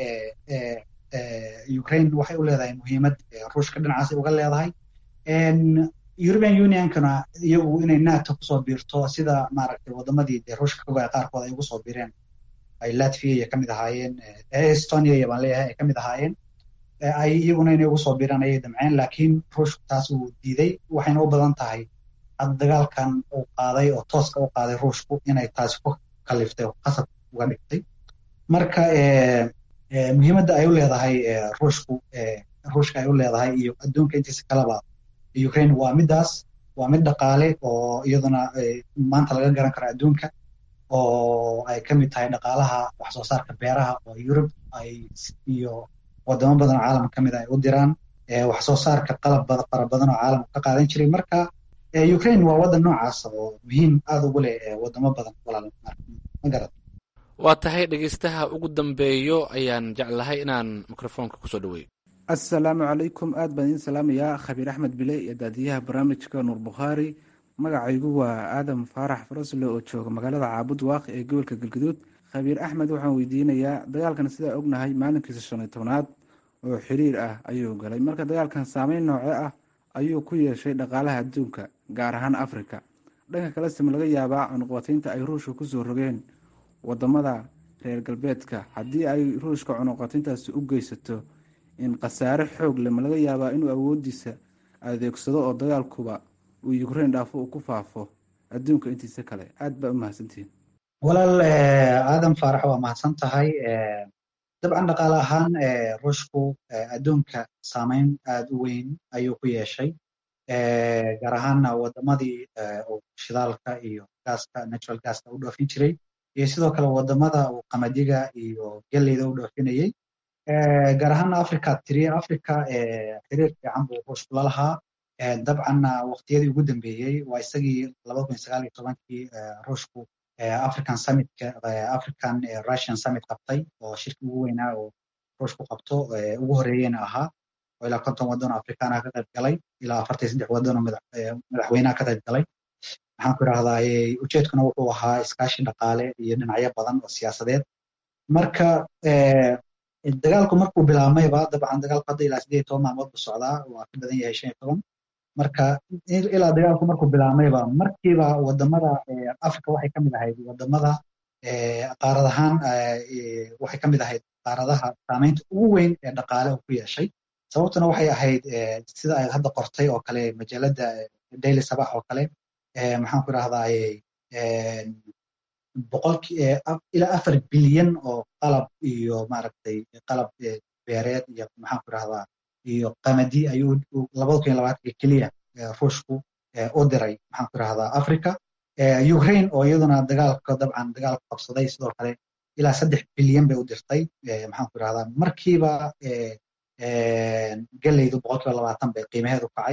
ukraine waxay u leedahay muhiimad ruushka dhinacaasay uga leedahay european unionkana iyagu inay nato kusoo biirto sida maaragtay wadamadii dee ruushka ka goya qaarkood ay ugu soo biireen ay latvia iyo kamid ahaayeen estonia iyo baan leeyahay ay kamid ahaayeen ay iyaguna inay ugu soo biiraan ayay damceen laakiin ruushku taas uu diiday waxayna u badan tahay hadda dagaalkan uu qaaday oo tooska u qaaday ruushku inay taasi ku kaliftay oo qasab uga dhigtay marka muhiimadda ay u leedahay ruushku ruushka ay u leedahay iyo adduunka intiisa kaleba ukraine waa middaas waa mid dhaqaale oo iyaduna maanta laga garan karo adduunka oo ay ka mid tahay dhaqaalaha wax soo saarka beeraha oo yurub ay iyo wadamo badan oo caalamka ka mid ay u diraan wax soo saarka qalab fara badan oo caalamka ka qaadan jiray marka ukraine waa waddan noocaas oo muhiim aada ugu leh wadamo badan walaal ma garad waa tahay dhegeystaha ugu dambeeyo ayaan jeclahay inaan mikrofoonka kusoo dhaweeyo assalaamu calaykum aad baan idiin salaamayaa khabiir axmed bile iyo daadiyaha barnaamijka nuur bukhaari magacaygu waa aadam faarax farasle oo jooga magaalada caabud waaq ee gobolka galgaduud khabiir axmed waxaan weydiinayaa dagaalkan sidaa ognahay maalinkiisa shan iyo tobnaad oo xiriir ah ayuu galay marka dagaalkan saameyn nooce ah ayuu ku yeeshay dhaqaalaha adduunka gaar ahaan afrika dhanka kale sima laga yaabaa cunuqbataynta ay ruushka kusoo rogeen wadamada reer galbeedka haddii ay ruushka cunuqbatayntaasi u geysato in khasaare xoog leh ma laga yaabaa inuu awoodiisa adeegsado oo dagaalkuba uu ukraine dhaafo uu ku faafo adduunka intiisa kale aad baa u mahadsantihiin walaal aadan faarax waa mahadsan tahay dabcan dhaqaale ahaan ruushku adduunka saameyn aada u weyn ayuu ku yeeshay gaar ahaanna wadamadii shidaalka iyo gaaska natural gaska u dhoofin jiray iyo sidoo kale wadamada uu qamadiga iyo geleyda u dhoofinayey gaar ahaana africa tiri africa xiriir fiican buu ruushku la lahaa dabcanna waqtiyadii ugu dambeeyey waa isagii labada kun sagaal iyo tobankii ruushku african summitka african russian summit qabtay oo shirki ugu weynaa oo ruushku qabto ugu horeeyena ahaa oo ilaa konton waddan oo afrikaana ka qayb galay ilaa afartan saddex waddan oo madaxweynaha ka qayb galay maxaan ku idhahdaa ujeedkuna wuxuu ahaa iskaashi dhaqaale iyo dhinacyo badan oo siyaasadeed marka dagaalku markuu bilaabmayba dabcan dagaalku hadda ilaa sideed toban maalmood buu socdaa waa ka badan yahay shan iyo toban marka ilaa dagaalku markuu bilaabmayba markiiba wadamada africa waxay kamid ahayd wadamada qaarad ahaan waxay kamid ahayd qaaradaha saameynta ugu weyn ee dhaqaale uu ku yeeshay sababtuna waxay ahayd sida ay hadda qortay oo kale majaalada daily sabax oo kale maxaan ku idhahdaa boqolki ilaa afar bilyan oo qalab iyo maaragtay qalab beereed iyo maxaan ku idhahdaa iyo qamadi ayuu labada kun iyo labaatanka keliya ruushku u diray maxaan ku idhahdaa africa ukraine oo iyaduna dagaalka dabcan dagaalka qabsaday sidoo kale ilaa saddex bilyan bay u dirtay maxaan ku idhahdaa markiiba geleydu boqolkiiba labaatan bay qiimaheedu kacay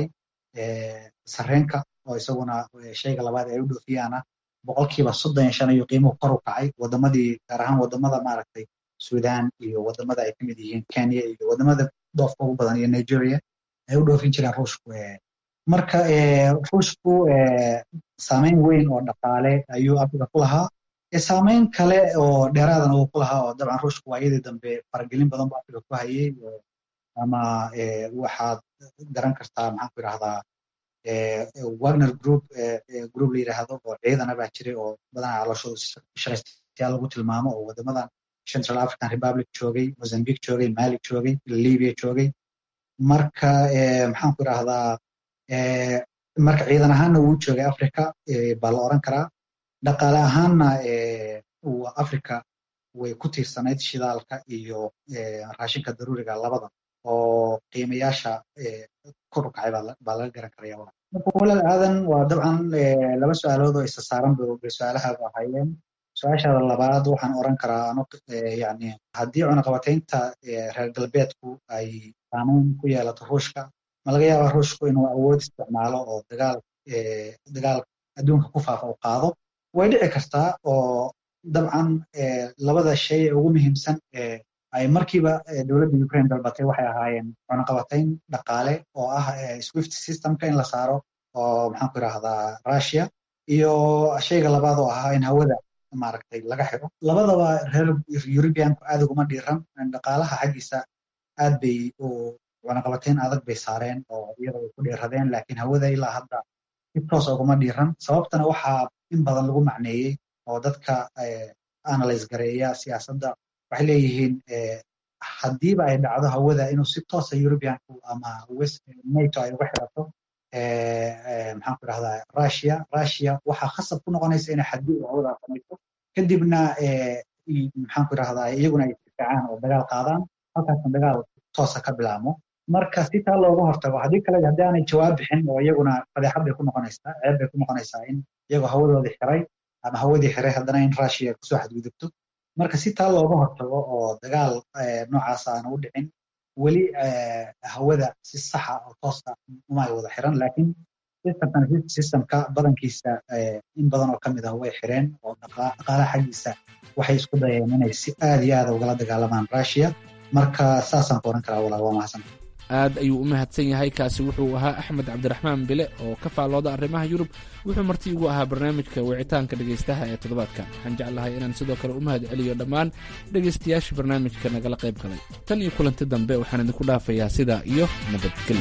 sareenka oo isaguna shayga labaad ay u dhoofiyaana boqolkiiba soddon iyo shan ayuu qiimuhu kor u kacay wadamadii gaar ahaan wadamada maaragtay sudan iyo wadamada ay kamid yihiin kenya iyo wadamada dhoofka ugu badan iyo nigeria ay u dhoofin jireen ruushku marka ruushku saameyn weyn oo dhaqaale ayuu africa ku lahaa saameyn kale oo dheeraadana uu ku lahaa oo dabcan ruushku waayadii dambe faragelin badan buu africa ku hayay ama waxaad garan kartaa maxaan ku idhahdaa wagner group group la yidhaahdo oo ciidana baa jiray oo badanaa calooshooda shaqaystayaal lagu tilmaamo oo wadamadan central african republic joogay mozambique joogay mali joogay libya joogay marka maxaan ku idhahdaa marka ciidan ahaanna wuu joogay africa baa la oran karaa dhaqaale ahaanna africa way ku tiirsanayd shidaalka iyo raashinka daruuriga labada oo qiimayaasha kor u kacay baa laga garan karaya marka walaal aadan waa dabcan laba su-aalood oo isa saaran bay su-aalahaadu ahaayeen su-aashaada labaad waxaan oran karaa ano yani haddii cunaqabataynta reer galbeedku ay saameyn ku yeelato ruushka ma laga yaabaa ruushku inuu awood isticmaalo oo dagaal dagaal adduunka ku faafa u qaado way dhici kartaa oo dabcan labada shay ee ugu muhiimsan ay markiiba dowladda ukraine dalbatay waxay ahaayeen cunaqabatayn dhaqaale oo ah swift systemka in la saaro oo maxaan ku idhahdaa russia iyo shayga labaad oo ahaa in hawada maaragtay laga xiro labadaba reer eurubianku aad uguma dhiiran dhaqaalaha xaggiisa aad bay cunaqabatayn adag bay saareen oo iyada ay ku dhiiradeen laakiin hawada ilaa hadda si toos uguma dhiiran sababtana waxaa in badan lagu macneeyey oo dadka analyse gareeya siyaasadda waxay leeyihiin haddiiba ay dhacdo hawada inuu si toosa eurubianku ama nato ay uga xirato maxaan ku idhahdaa russia russia waxaa khasab ku noqonaysa inay xadgudub hawada samayso kadibna maxaan ku idhahdaa iyaguna ay isdifaacaan oo dagaal qaadaan halkaasna dagaal toosa ka bilaamo marka si taa looga hortago haddii kale haddii aanay jawaab bixin oo iyaguna fadeexad bay ku noqonaysaa ceeb bay ku noqonaysaa in iyagoo hawadoodii xiray ama hawadii xiray haddana in russia kusoo xadgudubto marka si taa looga hortago oo dagaal noocaas aana u dhicin weli hawada si saxa oo toosa uma ay wada xiran laakiin systemkan systemka badankiisa in badan oo kamid ah way xireen oo dhaqaalaha xaggiisa waxay isku dayeen inay si aad iyo aada ugala dagaalamaan russia marka saasaan ku oran karaa walaal waa mahadsan aad ayuu u mahadsan yahay kaasi wuxuu ahaa axmed cabdiraxmaan bile oo ka faallooda arrimaha yurub wuxuu marti igu ahaa barnaamijka wicitaanka dhegaystaha ee toddobaadkan waxaan jeclahay inaan sidoo kale u mahad celiyo dhammaan dhegaystayaasha barnaamijka nagala qayb galay tan iyo kulanti dambe waxaan idinku dhaafayaa sidaa iyo nabadgelyo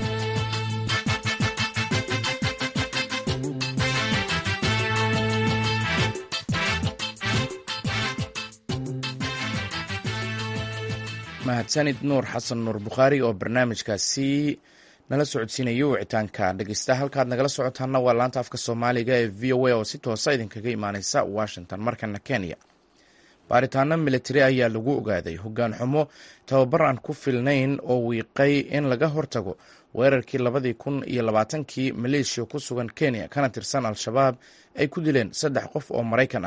mahadsanid nuur xasan nuur bukhaari oo barnaamijkaasi nala socodsiinaya wicitaanka dhegeysta halkaad nagala socotaana waa laanta afka soomaaliga ee v o a oo si toosa idinkaga imaaneysa washington markana kenya baaritaano militari ayaa lagu ogaaday hoggaan xumo tababar aan ku filnayn oo wiiqay in laga hortago weerarkii labadii kun iyo labaatankii maleeshiya ku sugan kenya kana tirsan al-shabaab ay ku dileen saddex qof oo maraykan ah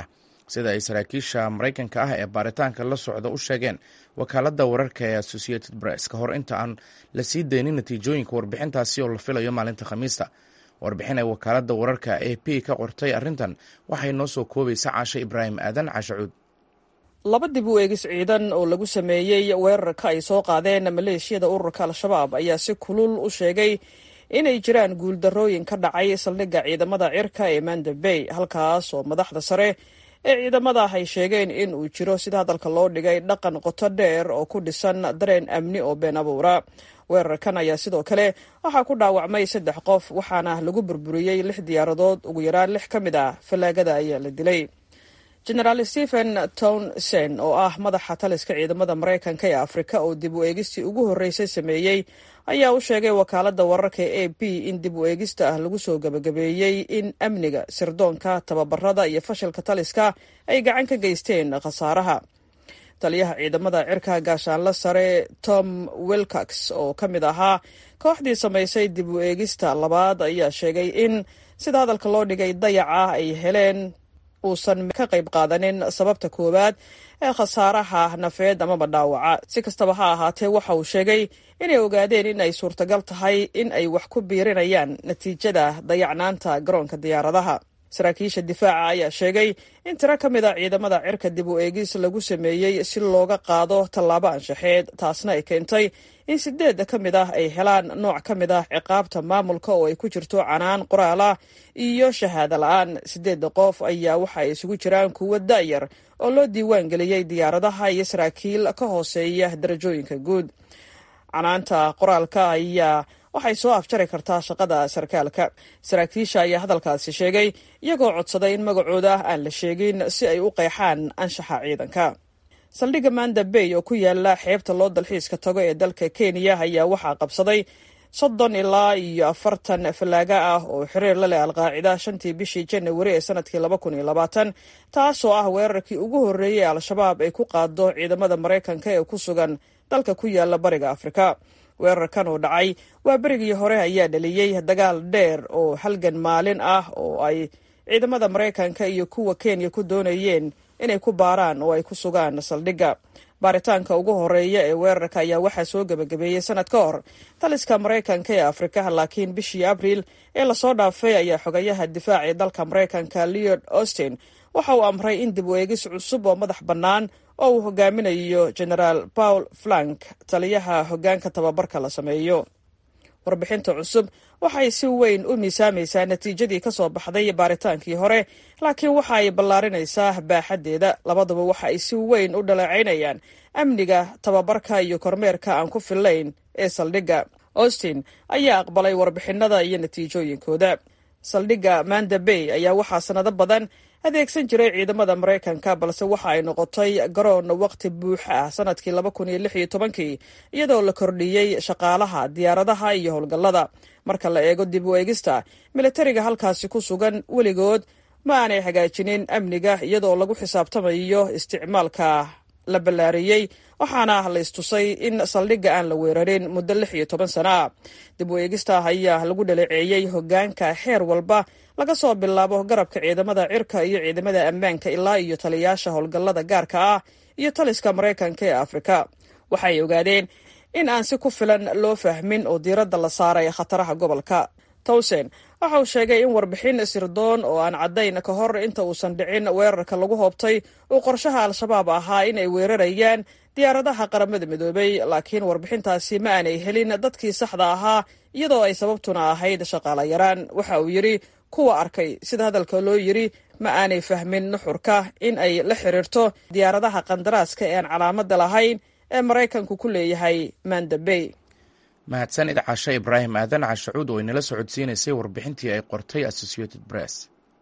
sida ay saraakiisha maraykanka ah ee baaritaanka la socda u sheegeen wakaaladda wararka ee associated press ka hor inta aan la sii daynin natiijooyinka warbixintaasi oo la filayo maalinta khamiista warbixin ay wakaaladda wararka a p ka qortay arrintan waxay noo soo koobaysa caashe ibraahim aadan cashacuud laba dib u eegis ciidan oo lagu sameeyey weerarka ay soo qaadeen maleeshiyada ururka al-shabaab ayaa si kulul u sheegay inay jiraan guuldarrooyin ka dhacay saldhigga ciidamada cirka ee manda bay halkaas oo madaxda sare ee ciidamada ay sheegeen in uu jiro sida hadalka loo dhigay dhaqan qoto dheer oo ku dhisan dareen amni oo been abuura weerarkan ayaa sidoo kale waxaa ku dhaawacmay saddex qof waxaana lagu burburiyey lix diyaaradood ugu yaraan lix ka mid ah fallaagada ayaa la dilay genaraal stephen townsen oo ah madaxa taliska ciidamada maraykanka ee afrika oo dib u eegistii ugu horreysay sameeyey ayaa u sheegay wakaaladda wararka e a b in dib u eegista ah lagu soo gebagabeeyey in amniga sirdoonka tababarada iyo fashilka taliska ay gacan ka geysteen khasaaraha taliyaha ciidamada cirka gaashaanla sare tom wilcox oo ka mid ahaa kooxdii samaysay dib u eegista labaad ayaa sheegay in sida hadalka loo dhigay dayaca ay heleen uusan ka qayb qaadanin sababta koowaad ee khasaaraha nafeed amaba dhaawaca si kastaba ha ahaatee waxa uu sheegay inay ogaadeen in ay suurtagal tahay in ay wax ku biirinayaan natiijada dayacnaanta garoonka diyaaradaha saraakiisha difaaca ayaa sheegay in tiro ka mid a ciidamada cirka dib u eegis lagu sameeyey si looga qaado tallaabo anshaxeed taasna ay keentay in sideedda ka mid ah ay helaan nooc ka mid ah ciqaabta maamulka oo ay ku jirto canaan qoraal ah iyo shahaado la-aan sideedda qof ayaa waxa ay isugu jiraan kuwo da'yar oo loo diiwaan geliyey diyaaradaha iyo saraakiil ka hooseeya darajooyinka guud canaanta qoraalka ayaa waxay soo afjari kartaa shaqada sarkaalka saraakiisha ayaa hadalkaasi sheegay iyagoo codsaday in magacooda aan la sheegin si ay u qeexaan anshaxa ciidanka saldhigga manda bay oo ku yaala xeebta loo dalxiiska tago ee dalka kenya ayaa waxaa qabsaday soddon ilaa iyo afartan fallaaga ah oo xiriir la leh alqaacida shantii bishii janawari ee sanadkii laba kun iyo labaatan taasoo ah weerarkii ugu horreeyey al-shabaab ay ku qaado ciidamada maraykanka ee ku sugan dalka ku yaala bariga afrika weerarkan oo dhacay waa berigii hore ayaa dhaliyey dagaal dheer oo halgan maalin ah oo ay ciidamada maraykanka iyo kuwa kenya ku doonayeen inay ku baaraan oo ay ku sugaan saldhigga baaritaanka ugu horeeya ee weerarka ayaa waxaa soo gebagabeeyey sanad ka hor taliska maraykanka ee afrika laakiin bishii abriil ee lasoo dhaafay ayaa xogayaha difaac ee dalka maraykanka leod austin waxa uu amray in dib u eegis cusub oo madax bannaan oo uu hogaaminayo genaraal paul flank taliyaha hoggaanka tababarka la sameeyo warbixinta cusub waxay si weyn u miisaamaysaa natiijadii ka soo baxday baaritaankii hore laakiin waxa ay ballaarinaysaa baaxaddeeda labaduba waxa ay si weyn u dhaleecaynayaan amniga tababarka iyo kormeerka aan ku fillayn ee saldhigga austin ayaa aqbalay warbixinada iyo natiijooyinkooda saldhigga manda bay ayaa waxaa sanado badan adeegsan jiray ciidamada maraykanka balse waxa ay noqotay garoon waqti buuxa ah sanadkii laba kun iyo lix iyo tobankii iyadoo la kordhiyey shaqaalaha diyaaradaha iyo howlgallada marka la eego dib u eegista militariga halkaasi ku sugan weligood ma aanay hagaajinin amniga iyadoo lagu xisaabtamayo isticmaalka la ballaariyey waxaana la istusay in saldhigga aan la weerarin muddo lix iyo toban sano ah dib u eegista ayaa lagu dhaleeceeyey hoggaanka xeer walba laga soo bilaabo garabka ciidamada cirka iyo ciidamada ammaanka ilaa iyo taliyaasha howlgallada gaarka ah iyo taliska maraykanka ee afrika waxay ogaadeen in aan si ku filan loo fahmin oo diiradda la saaray khataraha gobolka towsen waxa uu sheegay in warbixin sirdoon oo aan caddayn ka hor inta uusan dhicin weerarka lagu hoobtay uu qorshaha al-shabaab ahaa in ay weerarayaan diyaaradaha qaramada midoobay laakiin warbixintaasi ma aanay helin dadkii saxda ahaa iyadoo ay sababtuna ahayd shaqaala yaraan waxa uu yidhi kuwa arkay sida hadalka loo yidhi ma aanay fahmin nuxurka in ay la xiriirto diyaaradaha qandaraaska ee aan calaamadda lahayn ee maraykanku ku leeyahay mandabey mahadsanid cashe ibraahim aadan cashacuud oo inala socodsiinaysay warbixintii ay qortay associated press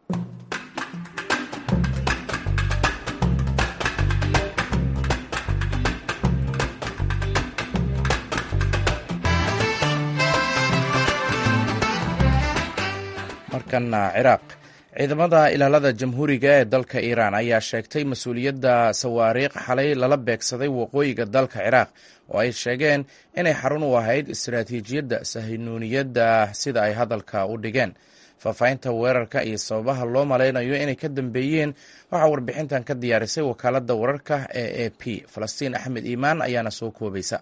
markana ciraaq ciidamada ilaalada jamhuuriga ee dalka iiraan ayaa sheegtay mas-uuliyadda sawaariikh xalay lala beegsaday waqooyiga dalka ciraaq oo ay sheegeen inay xarun u ahayd istaraatiijiyadda sahinuuniyadda sida ay hadalka u dhigeen faahfaahinta weerarka iyo sababaha loo malaynayo inay ka dambeeyeen waxaa warbixintan ka diyaarisay wakaaladda wararka ee a p falastiin axmed iimaan ayaana soo koobaysa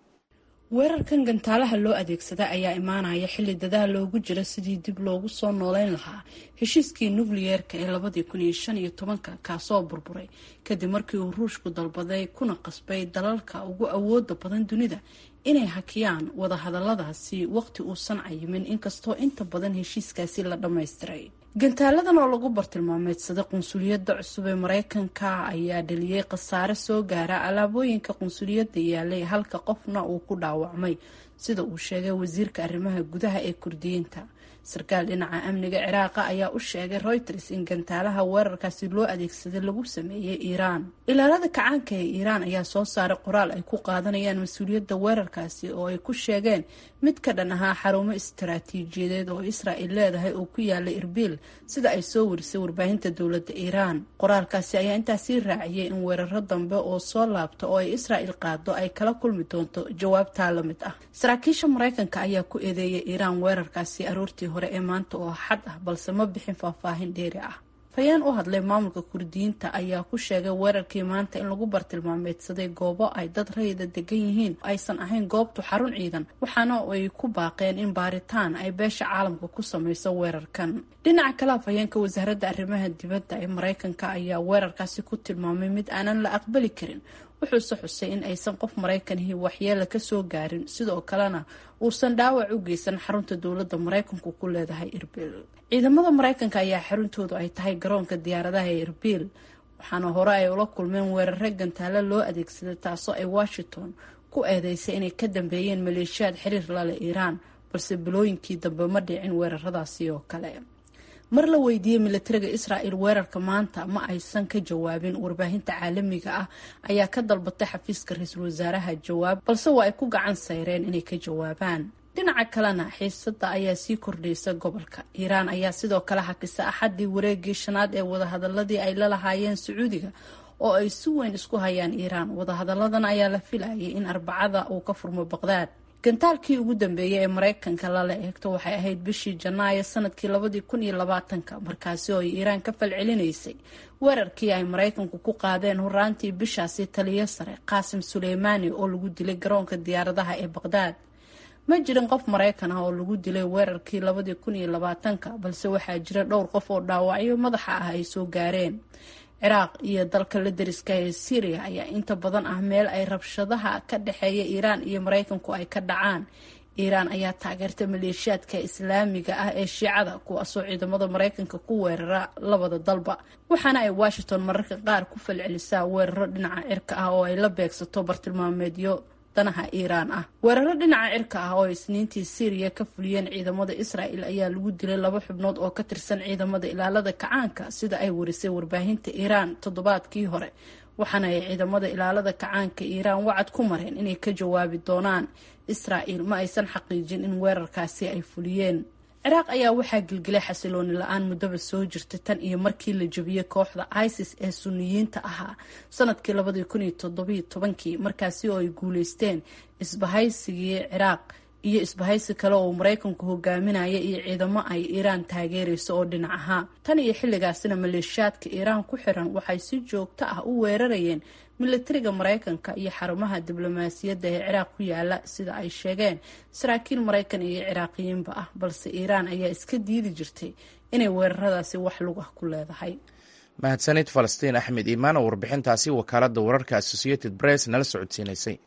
weerarkan gantaalaha loo adeegsada ayaa imaanaya xilli dadaal loogu jira sidii dib loogu soo nooleyn lahaa heshiiskii nukliyeerka ee labadii kun iyo shan iyo tobanka kaasoo burburay kadib markii uu ruushku dalbaday kuna qasbay dalalka ugu awooda badan dunida inay hakiyaan wadahadaladaasi waqti uusan cayimin inkastoo inta badan heshiiskaasi la dhammaystiray gantaaladan oo lagu bartilmaameedsaday qunsuliyadda cusub ee mareykanka ayaa dhaliyey khasaare soo gaara alaabooyinka qunsuliyadda yaalay halka qofna uu ku dhaawacmay sida uu sheegay wasiirka arrimaha gudaha ee kurdiyiinta sarkaal dhinaca amniga ciraaqa ayaa u sheegay reuters in gantaalaha weerarkaasi loo adeegsaday lagu sameeyey iiraan ilaalada kacaanka ee iiraan ayaa soo saaray qoraal ay ku qaadanayaan mas-uuliyadda weerarkaasi oo ay ku sheegeen mid ka dhan ahaa xarumo istaraatiijiyadeed oo israa'il leedahay oo ku yaala irbiil sida ay soo warisay warbaahinta dowladda iiraan qoraalkaasi ayaa intaasii raaciyay in weeraro dambe oo soo laabta oo ay israa'il qaado ay kala kulmi doonto jawaabtaa la mid ah saraakiisha mareykanka ayaa ku eedeeyay iiraan weerarkaasi aroortii hore ee maanta oo xad ah balse ma bixin faahfaahin dheeri ah fayeen u hadlay maamulka kurdiyiinta ayaa ku sheegay weerarkii maanta in lagu bartilmaameedsaday goobo ay dad rayida degan yihiin aysan ahayn goobtu xarun ciidan waxaana ay ku baaqeen in baaritaan ay beesha caalamka ku sameyso weerarkan dhinaca kale afhayeenka wasaaradda arrimaha dibadda ee mareykanka ayaa weerarkaasi ku tilmaamay mid aanan la aqbali karin wuxuuse xusay in aysan qof maraykanihii waxyeela kasoo gaarin sidoo kalena uusan dhaawac u geysan xarunta dowladda maraykanku ku leedahay irbil ciidamada maraykanka ayaa xaruntoodu ay tahay garoonka diyaaradaha ee irbil waxaana hore ay ula kulmeen weerare gantaalo loo adeegsaday taasoo ay washington ku eedeysay inay ka dambeeyeen maleeshiyaad xiriir lale iiraan balse bilooyinkii dambe ma dhicin weeraradaasi oo kale mar la weydiiyey militariga israa'il weerarka maanta ma aysan ka jawaabin warbaahinta caalamiga ah ayaa ka dalbatay xafiiska ra-iisul wasaaraha jawaab balse waa ay ku gacan sayreen inay ka jawaabaan dhinaca kalena xiisada ayaa sii kordhaysa gobolka iiraan ayaa sidoo kale hakisa axadii wareegii shanaad ee wadahadaladii ay la lahaayeen sacuudiga oo ay si weyn isku hayaan iiraan wadahadaladan ayaa la filayay in arbacada uu ka furmo baqdaad gantaalkii ugu dambeeyay ee maraykanka lala eegto waxay ahayd bishii janaayo sanadkii labadii kun iyo labaatanka markaasi oo ay iiraan ka falcelinaysay weerarkii ay maraykanku ku qaadeen horaantii bishaasi taliyo sare qaasim suleymaani oo lagu dilay garoonka diyaaradaha ee baqdaad ma jirin qof maraykan ah oo lagu dilay weerarkii labadii kun iyo labaatanka balse waxaa jira dhowr qof oo dhaawacyo madaxa ah ay soo gaareen ciraaq iyo dalka la dariska ee syriya ayaa inta badan ah meel ay rabshadaha ka dhexeeya iiraan iyo maraykanku ay ka dhacaan iiraan ayaa taageerta maleeshiyaadka islaamiga ah ee shiicada kuwaasoo ciidamada maraykanka ku weerara labada dalba waxaana ay washington mararka qaar ku falcelisaa weeraro dhinaca cirka ah oo ay la beegsato bartilmaameedyo danaha iiraan ah weeraro dhinaca cirka ah oo isniintii syriya ka fuliyeen ciidamada israa'el ayaa lagu dilay laba xubnood oo ka tirsan ciidamada ilaalada kacaanka sida ay warisay warbaahinta iiraan toddobaadkii hore waxaana ay ciidamada ilaalada kacaanka iiraan wacad ku mareen inay ka jawaabi doonaan israa'el ma aysan xaqiijin in weerarkaasi ay fuliyeen ciraaq ayaa waxaa gilgilay xasilooni la-aan muddaba soo jirta tan iyo markii la jebiyey kooxda isis ee suniyiinta ahaa sanadkii labadii kun iyo toddobiyo tobankii markaasi oo ay guuleysteen isbahaysigii ciraaq iyo isbahaysi kale oo maraykanku hogaaminaya iyo ciidamo ay iiraan taageerayso oo dhinac ahaa tan iyo xilligaasina maleeshiyaadka iiraan ku xiran waxay si joogto ah u weerarayeen milatariga maraykanka iyo xarumaha diblomaasiyadda ee ciraaq ku yaala sida ay sheegeen saraakiil maraykan iyo ciraaqiyiinba ah balse iiraan ayaa iska diidi jirtay inay weeraradaasi wax lug ah ku leedahay mahadsanid falastiin axmed iimaan oo warbixintaasi wakaaladda wararka associated press nala socodsiinaysay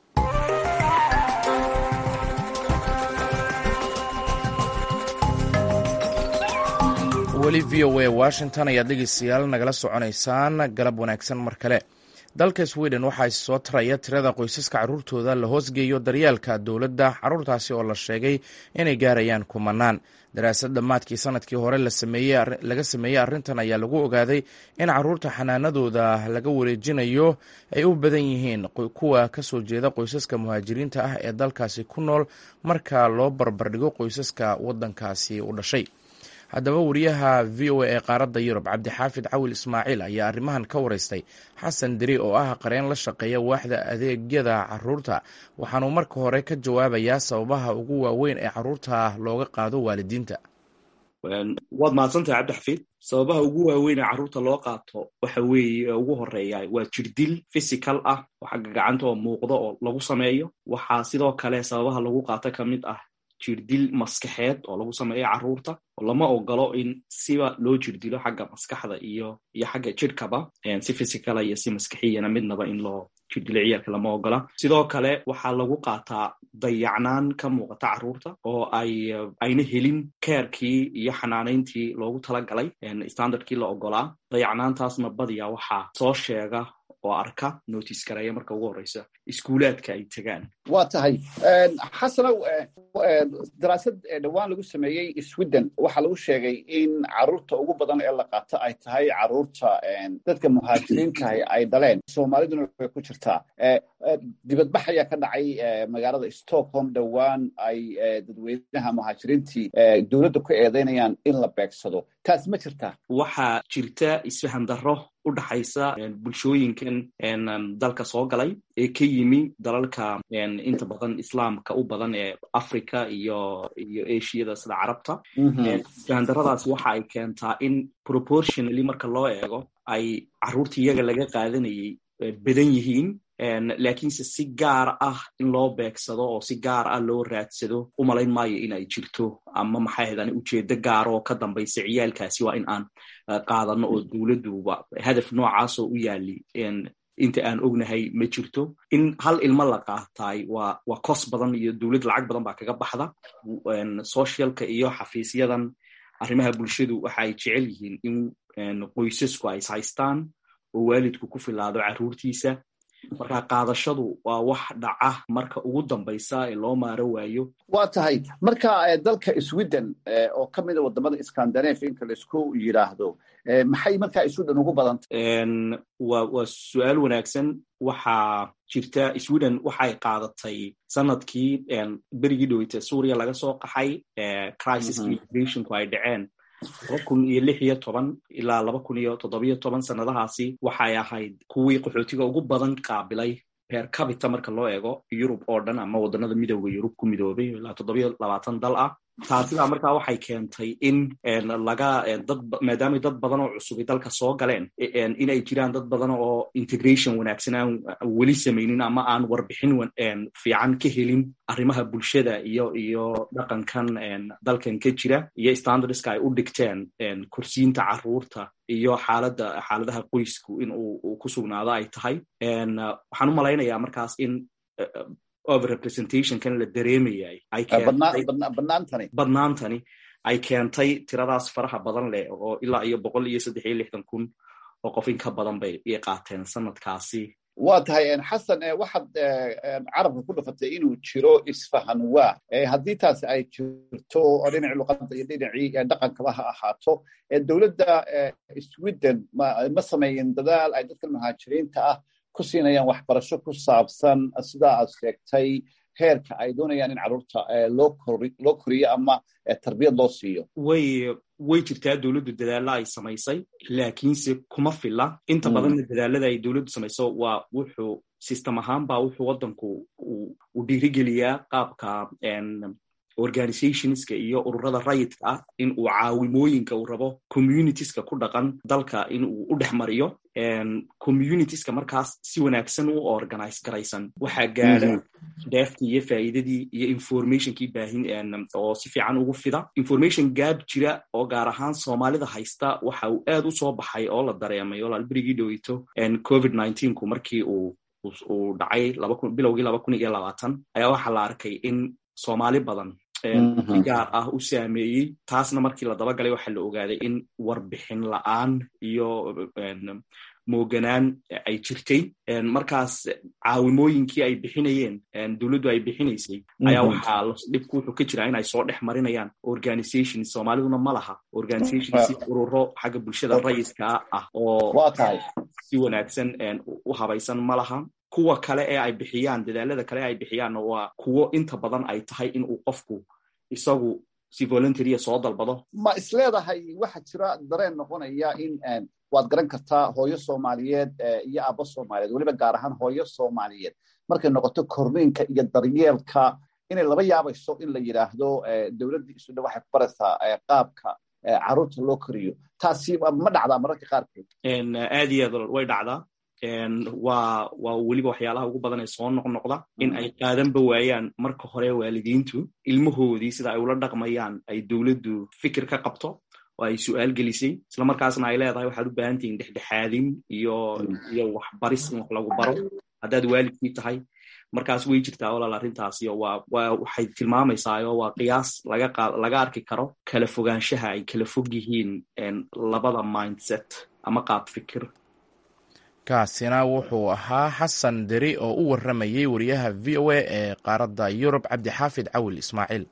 weli v o a washington ayaad dhegeystayaal nagala soconaysaan galab wanaagsan mar kale dalka sweden waxaa soo taraya tirada qoysaska caruurtooda la hoosgeeyo daryeelka dowladda caruurtaasi oo la sheegay inay gaarayaan kumanaan daraasad dhammaadkii sanadkii hore laga sameeyey arrintan ayaa lagu ogaaday in caruurta xanaanadooda laga wareejinayo ay u badan yihiin kuwa kasoo jeeda qoysaska muhaajiriinta ah ee dalkaasi ku nool marka loo barbardhigo qoysaska wadankaasi u dhashay haddaba wariyaha v o a ee qaaradda yurub cabdixaafid cawil ismaaciil ayaa arrimahan ka wareystay xasan deri oo ah qareen la shaqeeya waaxda adeegyada caruurta waxaanuu marka hore ka jawaabayaa sababaha ugu waaweyn ee caruurta looga qaado waalidiinta waad mahadsantahay cabdixafiid sababaha ugu waaweynee carruurta loo qaato waxa weeye ugu horeeya waa jirdil physical ah oo xagga gacanta oo muuqda oo lagu sameeyo waxaa sidoo kale sababaha lagu qaato ka mid ah jirdil maskaxeed oo lagu sameeyo carruurta oo lama ogolo in siba loo jirdilo xagga maskaxda iyo iyo xagga jirhkaba si physicala iyo si maskaxiyana midnaba in loo jirdilo ciyaalka lama ogola sidoo kale waxaa lagu qaataa dayacnaan ka muuqata carruurta oo ay ayna helin keerkii iyo xanaanayntii loogu talagalay standardkii la ogolaa dayacnaantaasna badiya waxaa soo sheega oo arka notice gareeya marka ugu horreysa iskuulaadka ay tegaan waa tahay xasanow daraasad dhowaan lagu sameeyey sweden waxaa lagu sheegay in carruurta ugu badan ee la qaato ay tahay carruurta dadka muhaajiriintahay ay dhaleen soomaaliduna way ku jirtaa dibadbax ayaa ka dhacay magaalada stockholm dhowaan ay dadweynaha muhaajiriintii dowladda ku eedeynayaan in la beegsado taas ma jirtaa waxaa jirta isfahan darro u dhaxaysa bulshooyinkan dalka soo galay ee ka yimi dalalka inta badan islaamka u badan ee africa iyo iyo ashiyada sida carabta isfahandarradaas waxa ay keentaa in proportionally marka loo eego ay carruurta iyaga laga qaadanayay badan yihiin laakiinse si gaar ah in loo beegsado oo si gaar ah loo raadsado u malayn maayo in ay jirto ama maxay ahaydaan ujeedo gaar oo ka dambaysa ciyaalkaasi waa in aan qaadano oo dowladduba hadaf noocaasoo u yaali inta aan ognahay ma jirto in hal ilmo la qaataay waa waa kos badan iyo dowlad lacag badan baa kaga baxda socialka iyo xafiisyadan arrimaha bulshadu waxa ay jecel yihiin in qoysasku ay ishaystaan oo waalidku ku filaado carruurtiisa marka qaadashadu waa wax dhaca marka ugu dambaysa ee loo maaro waayo waa tahay marka dalka sweden oo ka mida wadamada scandinavianka laisku yidhaahdo maxay markaa sweden ugu badanta wa waa su-aal wanaagsan waxaa jirta sweden waxay qaadatay sanadkii berigii dhoweyta suuriya laga soo qaxay crisis migrationku ay dhaceen laba kun iyo lix iyo toban ilaa laba kun iyo toddobiyo toban sannadahaasi waxay ahayd kuwii qaxootiga ugu badan qaabilay reer cabita marka loo eego yurub oo dhan ama waddanada midooda yurub ku midoobay ilaa toddobiyo labaatan dal ah taasidaa markaa waxay keentay in laga dad maadaamay dad badan oo cusubi dalka soo galeen inay jiraan dad badan oo integration wanaagsan aan weli samaynin ama aan warbixin fiican ka helin arrimaha bulshada iyo iyo dhaqankan dalkan ka jira iyo standardska ay u dhigteen kursiinta carruurta iyo xaalada xaaladaha qoysku in uu ku sugnaado ay tahay waxaan u malaynayaa markaas in overrepresentationkan la dareemayay badnaantani ay keentay tiradaas faraha badan leh oo ilaa iyo boqol iyo saddex iyo lixdan kun oo qof in ka badan bay i qaateen sanadkaasi waa tahay xasan waxaad carabka ku dhufatay inuu jiro isfahan waa haddii taasi ay jirto oo dhinacii luqadda iyo dhinacii dhaqankaba ha ahaato dowladda sweden ma sameeyin dadaal ay dadka muhaajiriinta ah ku siinayaan waxbarasho ku saabsan sidaa aad sheegtay heerka ay doonayaan in carruurta loo koriyo ama tarbiyad loo siiyo way way jirtaa dowladdu dadaalla ay samaysay laakiinse kuma filla inta badanna dadaalada ay dowladdu samayso waa wuxuu system ahaan baa wuxuu waddanku u dhiirigeliyaa qaabka organizationska iyo ururada rayidka ah in uu caawimooyinka uu rabo communitieska ku dhaqan dalka in uu u dhex mariyo communitieska markaas si wanaagsan u organize garaysan waxaa gaada deeftii iyo faa'iidadii iyo informationkii baahin oo si fiican ugu fida information gaab jira oo gaar ahaan soomaalida haysta waxa uu aad u soo baxay oo la dareemay oo laalberigii dhoweyto covid ku markii uu uu dhacay bilowgii laba kun iyo labaatan ayaa waxaa la arkay in soomaali badan si gaar ah u saameeyey taasna markii la dabagalay waxaa la ogaaday in warbixin la'aan iyo mooganaan ay jirtay markaas caawimooyinkii ay bixinayeen dowladdu ay bixinaysay ayaa waxaa dhibku wuxuu ka jiraa in ay soo dhex marinayaan organization soomaaliduna ma laha organization si ururo xagga bulshada rayidka ah oo si wanaagsan u habaysan ma laha kuwa kale ee ay bixiyaan dadaalada kale ee ay bixiyaanna waa kuwo inta badan ay tahay in uu qofku isagu si voluntarya soo dalbado ma isleedahay waxa jira dareen noqonaya in waad garan kartaa hooyo soomaaliyeed iyo aabbo soomaaliyeed weliba gaar ahaan hooyo soomaaliyeed markay noqoto korniinka iyo daryeelka inay laba yaabayso in la yidhaahdo dowladdii isudha waxay ku baraysaa qaabka caruurta loo koriyo taasi ma dhacdaa mararka qaarkood aad iyo aad way dhacdaa waa waa weliba waxyaalaha ugu badan ee soo noqnoqda in ay qaadanba waayaan marka hore waalidiintu ilmahoodii sida ay ula dhaqmayaan ay dowladdu fikir ka qabto oo ay su-aal gelisay isla markaasna ay leedahay waxaad u baahan tihiin dhexdhexaadin iyo iyo waxbaris in wax lagu baro haddaad waalidkii tahay markaas way jirtaa walaal arrintaasi oo waa waa waxay tilmaamaysaa oo waa qiyaas laga qa laga arki karo kala fogaanshaha ay kala fog yihiin labada mindset ama qaab fikir kaasina wuxuu ahaa xasan deri oo u warramayey wariyaha v o a ee qaaradda yurub cabdixaafid cawil ismaaciil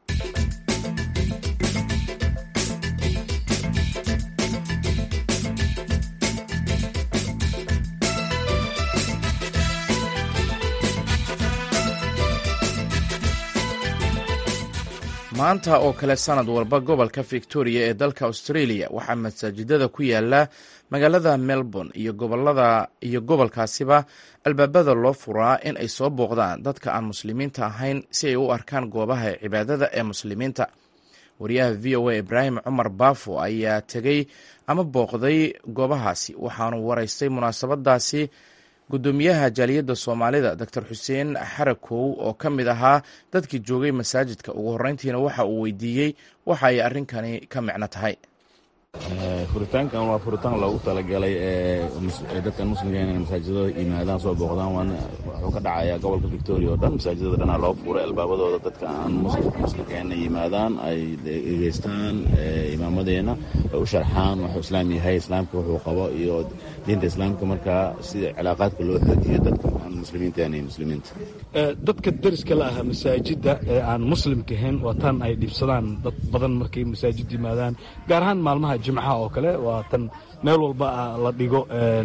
maanta oo kale sanad walba gobolka victoria ee dalka australia waxaa masaajidada ku yaala magaalada melbourne iyo gobolada iyo gobolkaasiba albaabada loo furaa in ay soo booqdaan dadka aan muslimiinta ahayn si ay u arkaan goobaha cibaadada ee muslimiinta wariyaha v o a ibraahim cumar baafo ayaa tegey ama booqday goobahaasi waxaanu waraystay munaasabadaasi guddoomiyaha jaaliyadda soomaalida doctor xuseen xarakow oo ka mid ahaa dadkii joogay masaajidka ugu horreyntiina waxa uu weydiiyey waxa ay arrinkani ka micno tahay furitaankan waa furitaan loogu talagalay dadkan muslimka inay masaajidada yimaadaan soo booqdaan waana wuxuu ka dhacayaa gobolka victoria oo dhan masaajidada dhanaa loo furay albaabadooda dadka aan muslimka inay yimaadaan ay dhegeystaan imaamadeenna ay u sharxaan wuxuu islaam yahay islaamka wuxuu qabo iyo diinta islaamka markaa sida cilaaqaadka loo xoojiyo dadka aan muslimiinta aanay muslimiinta dadka deriska la aha masaajidda ee aan muslimka ahayn waa tan ay dhibsadaan dad badan markay masaajid yimaadaan gaar ahaan maalmaha jimcaha oo kale waa tan meel walba la dhigo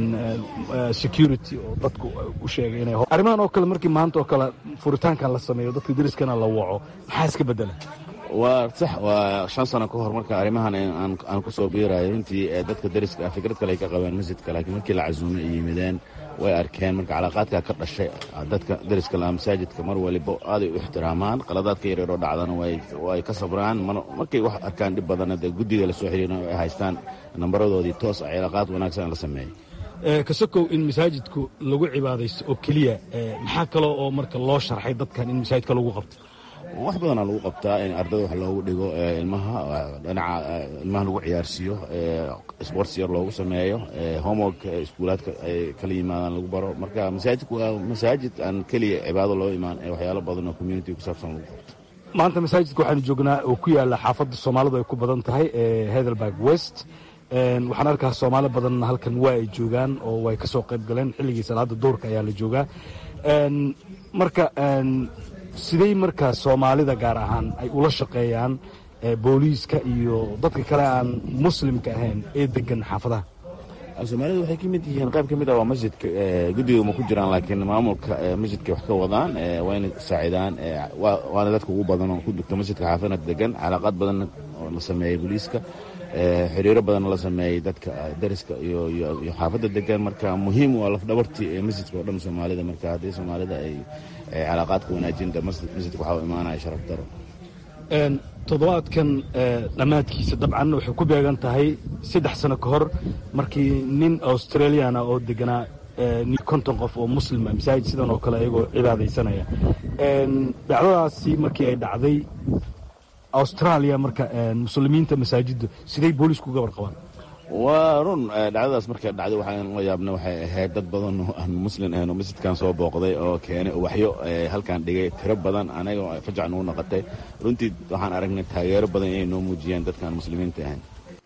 security oo dadku u sheegay inay arrimahan oo kale markii maanta oo kale furitaankan la sameeyo dadka deriskana la waco maxaa iska bedela waa sax waa shan sano ka hor marka arrimahan aan ku soo biirayo runtii dadka deriska fikrad kale ay ka qabeen masjidka laakiin markii la casuumay ay yimideen way arkeen marka calaaqaadka ka dhashay dadka deriska laha masaajidka mar waliba aaday u ixtiraamaan qaladaadka yareeroo dhacdana way ka sabraan markay wax arkaan dhib badana dee guddiga la soo xiriirna ay haystaan nambaradoodii toos a cilaaqaad wanaagsan la sameeyey kasakow in masaajidku lagu cibaadaysto oo keliya maxaa kaloo oo marka loo sharxay dadkan in masaajidka lagu qabto wax badanaa lagu qabtaa in ardada wax loogu dhigo ilmaha dhinaca ilmaha lagu ciyaarsiiyo sports yar loogu sameeyo homework iskuulaadka ay kala yimaadaan lagu baro marka masaajidku waa masaajid aan keliya cibaado loo imaan ee waxyaalo badan oo community ku saabsan lagu qabto maanta masaajidka waxaanu joognaa oo ku yaala xaafadda soomaalidu ay ku badan tahay ee hedelberg west waxaan arkaa soomaali badanna halkan waa ay joogaan oo way ka soo qayb galeen xilligii salaada duurka ayaa la joogaa marka sidey markaa soomaalida gaar ahaan ay ula shaqeeyaan booliiska iyo dadka kale aan muslimka ahayn ee degan xaafadaha soomaalida waxay ka mid yihiin qayb ka mid ah waa masjidka guddiga ma ku jiraan laakiin maamulka masjidka wax ka wadaan waa inay saacidaan waana dadka ugu badan oo ku dugta masjidka xaafadna degan calaaqaad badan oo la sameeyey booliiska xiriiro badanna la sameeyey dadka dariska iyo xaafadda degan marka muhiim waa lafdhabartii ee masjidka oo dhan soomaalida marka haddii soomaalida ay calaaqaadka wanaajinta masjidka waxaa u imaanaya sharaf daro toddobaadkan dhammaadkiisa dabcan waxay ku beegan tahay saddex sano ka hor markii nin australiana oo deganaa konton qof oo muslima masaajid sidan oo kale ayagoo cibaadaysanaya dhacdadaasi markii ay dhacday australia marka muslimiinta masaajidda siday boolisku gabar qabaan waa run dhacdadaas markay dhacday waxaan la yaabna waxay ahayd dad badan oo aan muslin ahayn oo masjidkan soo booqday oo keenay waxyo halkan dhigay tiro badan anaga fajac nagu noqotay runtii waxaan aragnay taageero badan inay noo muujiyaan dadkaan muslimiinta ahayn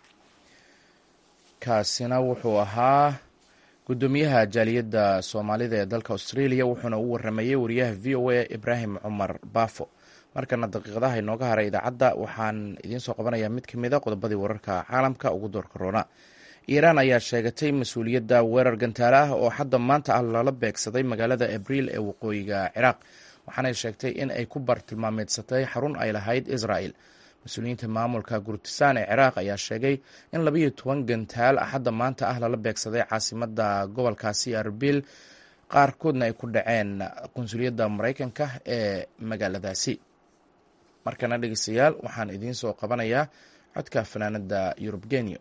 kaasina wuxuu ahaa guddoomiyaha jaaliyadda soomaalida ee dalka australia wuxuuna u waramayey wariyaha v o a ibraahim cumar baafo markana daqiiqadaha inooga haray idaacadda waxaan idiin soo qabanayaa mid ka mid a qodobadii wararka caalamka ugu door korona iiraan ayaa sheegatay mas-uuliyadda weerar gantaale ah oo hadda maanta ah lala beegsaday magaalada abriil ee waqooyiga ciraaq waxaanay sheegtay in ay ku bartilmaameedsatay xarun ay lahayd israel mas-uuliyiinta maamulka gurtisaan ee ciraaq ayaa sheegay in labayo toban gantaal hadda maanta ah lala beegsaday caasimada gobolkaasi arbil qaarkoodna ay ku dhaceen qunsuliyadda maraykanka ee magaaladaasi markana dhegeystayaal waxaan idiin soo qabanayaa codka fanaanada yurub geniyo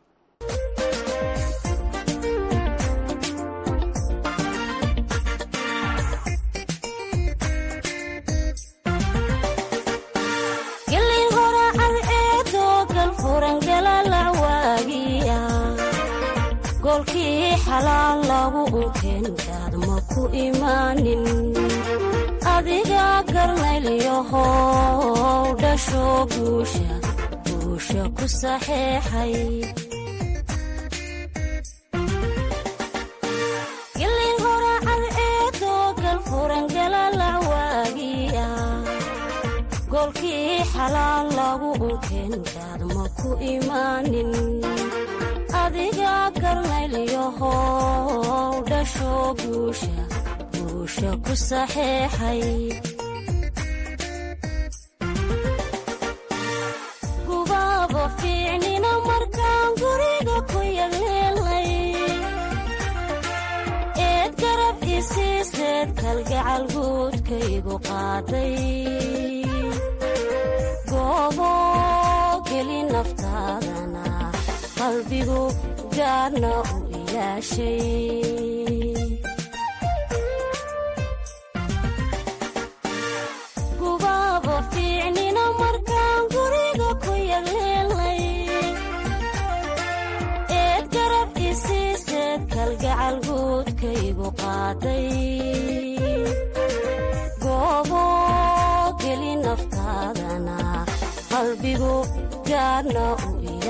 golkii xalaal lagu unkeenkaad ma ku imaanin adiga garnaylyahow dhasho guusha guusha ku saxeexay gilin horacad eedoo galfurangalalac waagiya golkii xalaal lagu unkeenkaad ma ku imaanin adiga garnaylyahow dhasho guusha guusha ku saxeexay gubaaba fiicnina markaan guriga ku yagleelay eed garab isiiseed kalgacal guudkaygu qaaday goobo geli naftaadana qalbigu gaarna u ilaashay gubaaba fiicnina markaan guriga ku yagleelay eed garab isiiseed kalgacal guudkaygu qaaday goobo geli naftaadana qalbigu gaarna u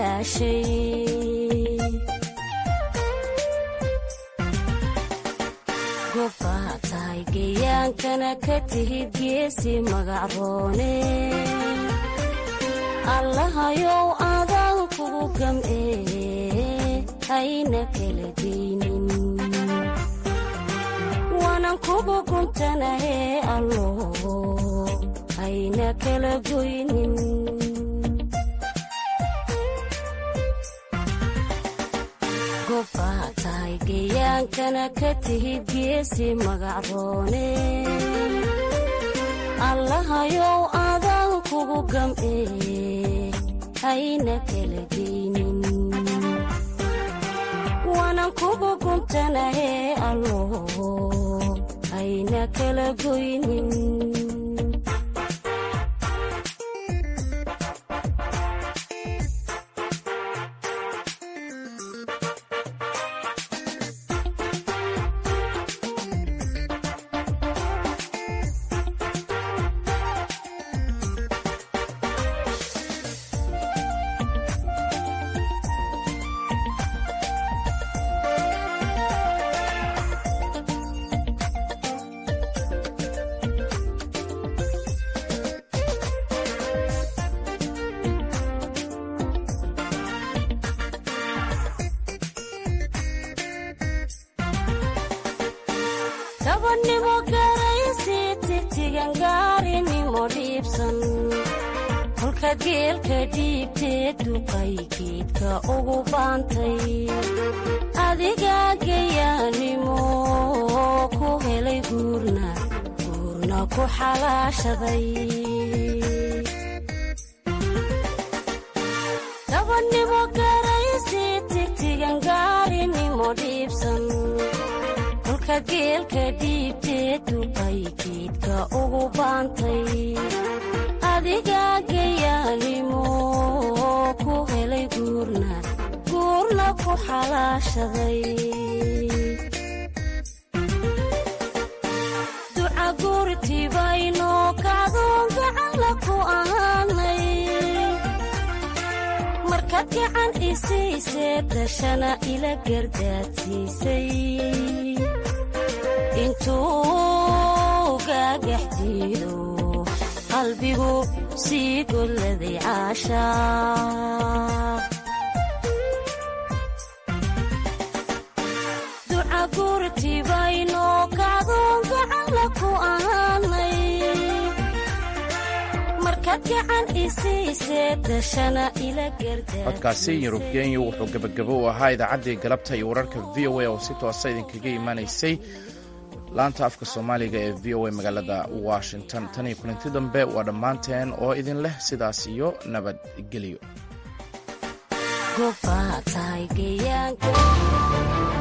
gobbaa tahay geyaankana ka tihid geesi magacroone allahayow adaan kugu gam'ee hayna kala geynin waanan kugu guntanahee allo hayna kala goynin gobbaa tahay geyaankana ka tihid geesi magacroone allahayow adaan kugu gam'ee hayna kala geynin waanan kugu guntanahee allo hayna kala goynin gabadhnimo garaysi tigtigan gaarinimo dhiibsan kolkaad geelka dhiibteed duqay geedka ugu baantay adigaa gayaanimo ku helay guurna guurna ku xalaashaday gabadhnimo garaysi tigtigan gaarinimo dhiibsan kolkaad geelka dhiibteed duqay geedka ugu baantay adigaa gayaanimo ku helay guurna guurna ku xalaashaday duca guurtibaynoo kacdoon gacalla ku ahaanay markaad gacan isiisee dashana ila gardaadsiisay intuu gaagax diido qalbigu sii golladay caashaa duca guurtibaynoo kacdoon gacalla ku ahaanay markaad gacan isiisee dashana ila codkaasi yurub kenya wuxuu gebagabo u ahaa idaacaddii galabta iyo wararka v o a oo si toosa idinkaga imanaysay laanta afka soomaaliga ee v o a magaalada washington tan iyo kulanti dambe waa dhammaanteen oo idin leh sidaas iyo nabadgelyo gobbaa tahay geeyaanka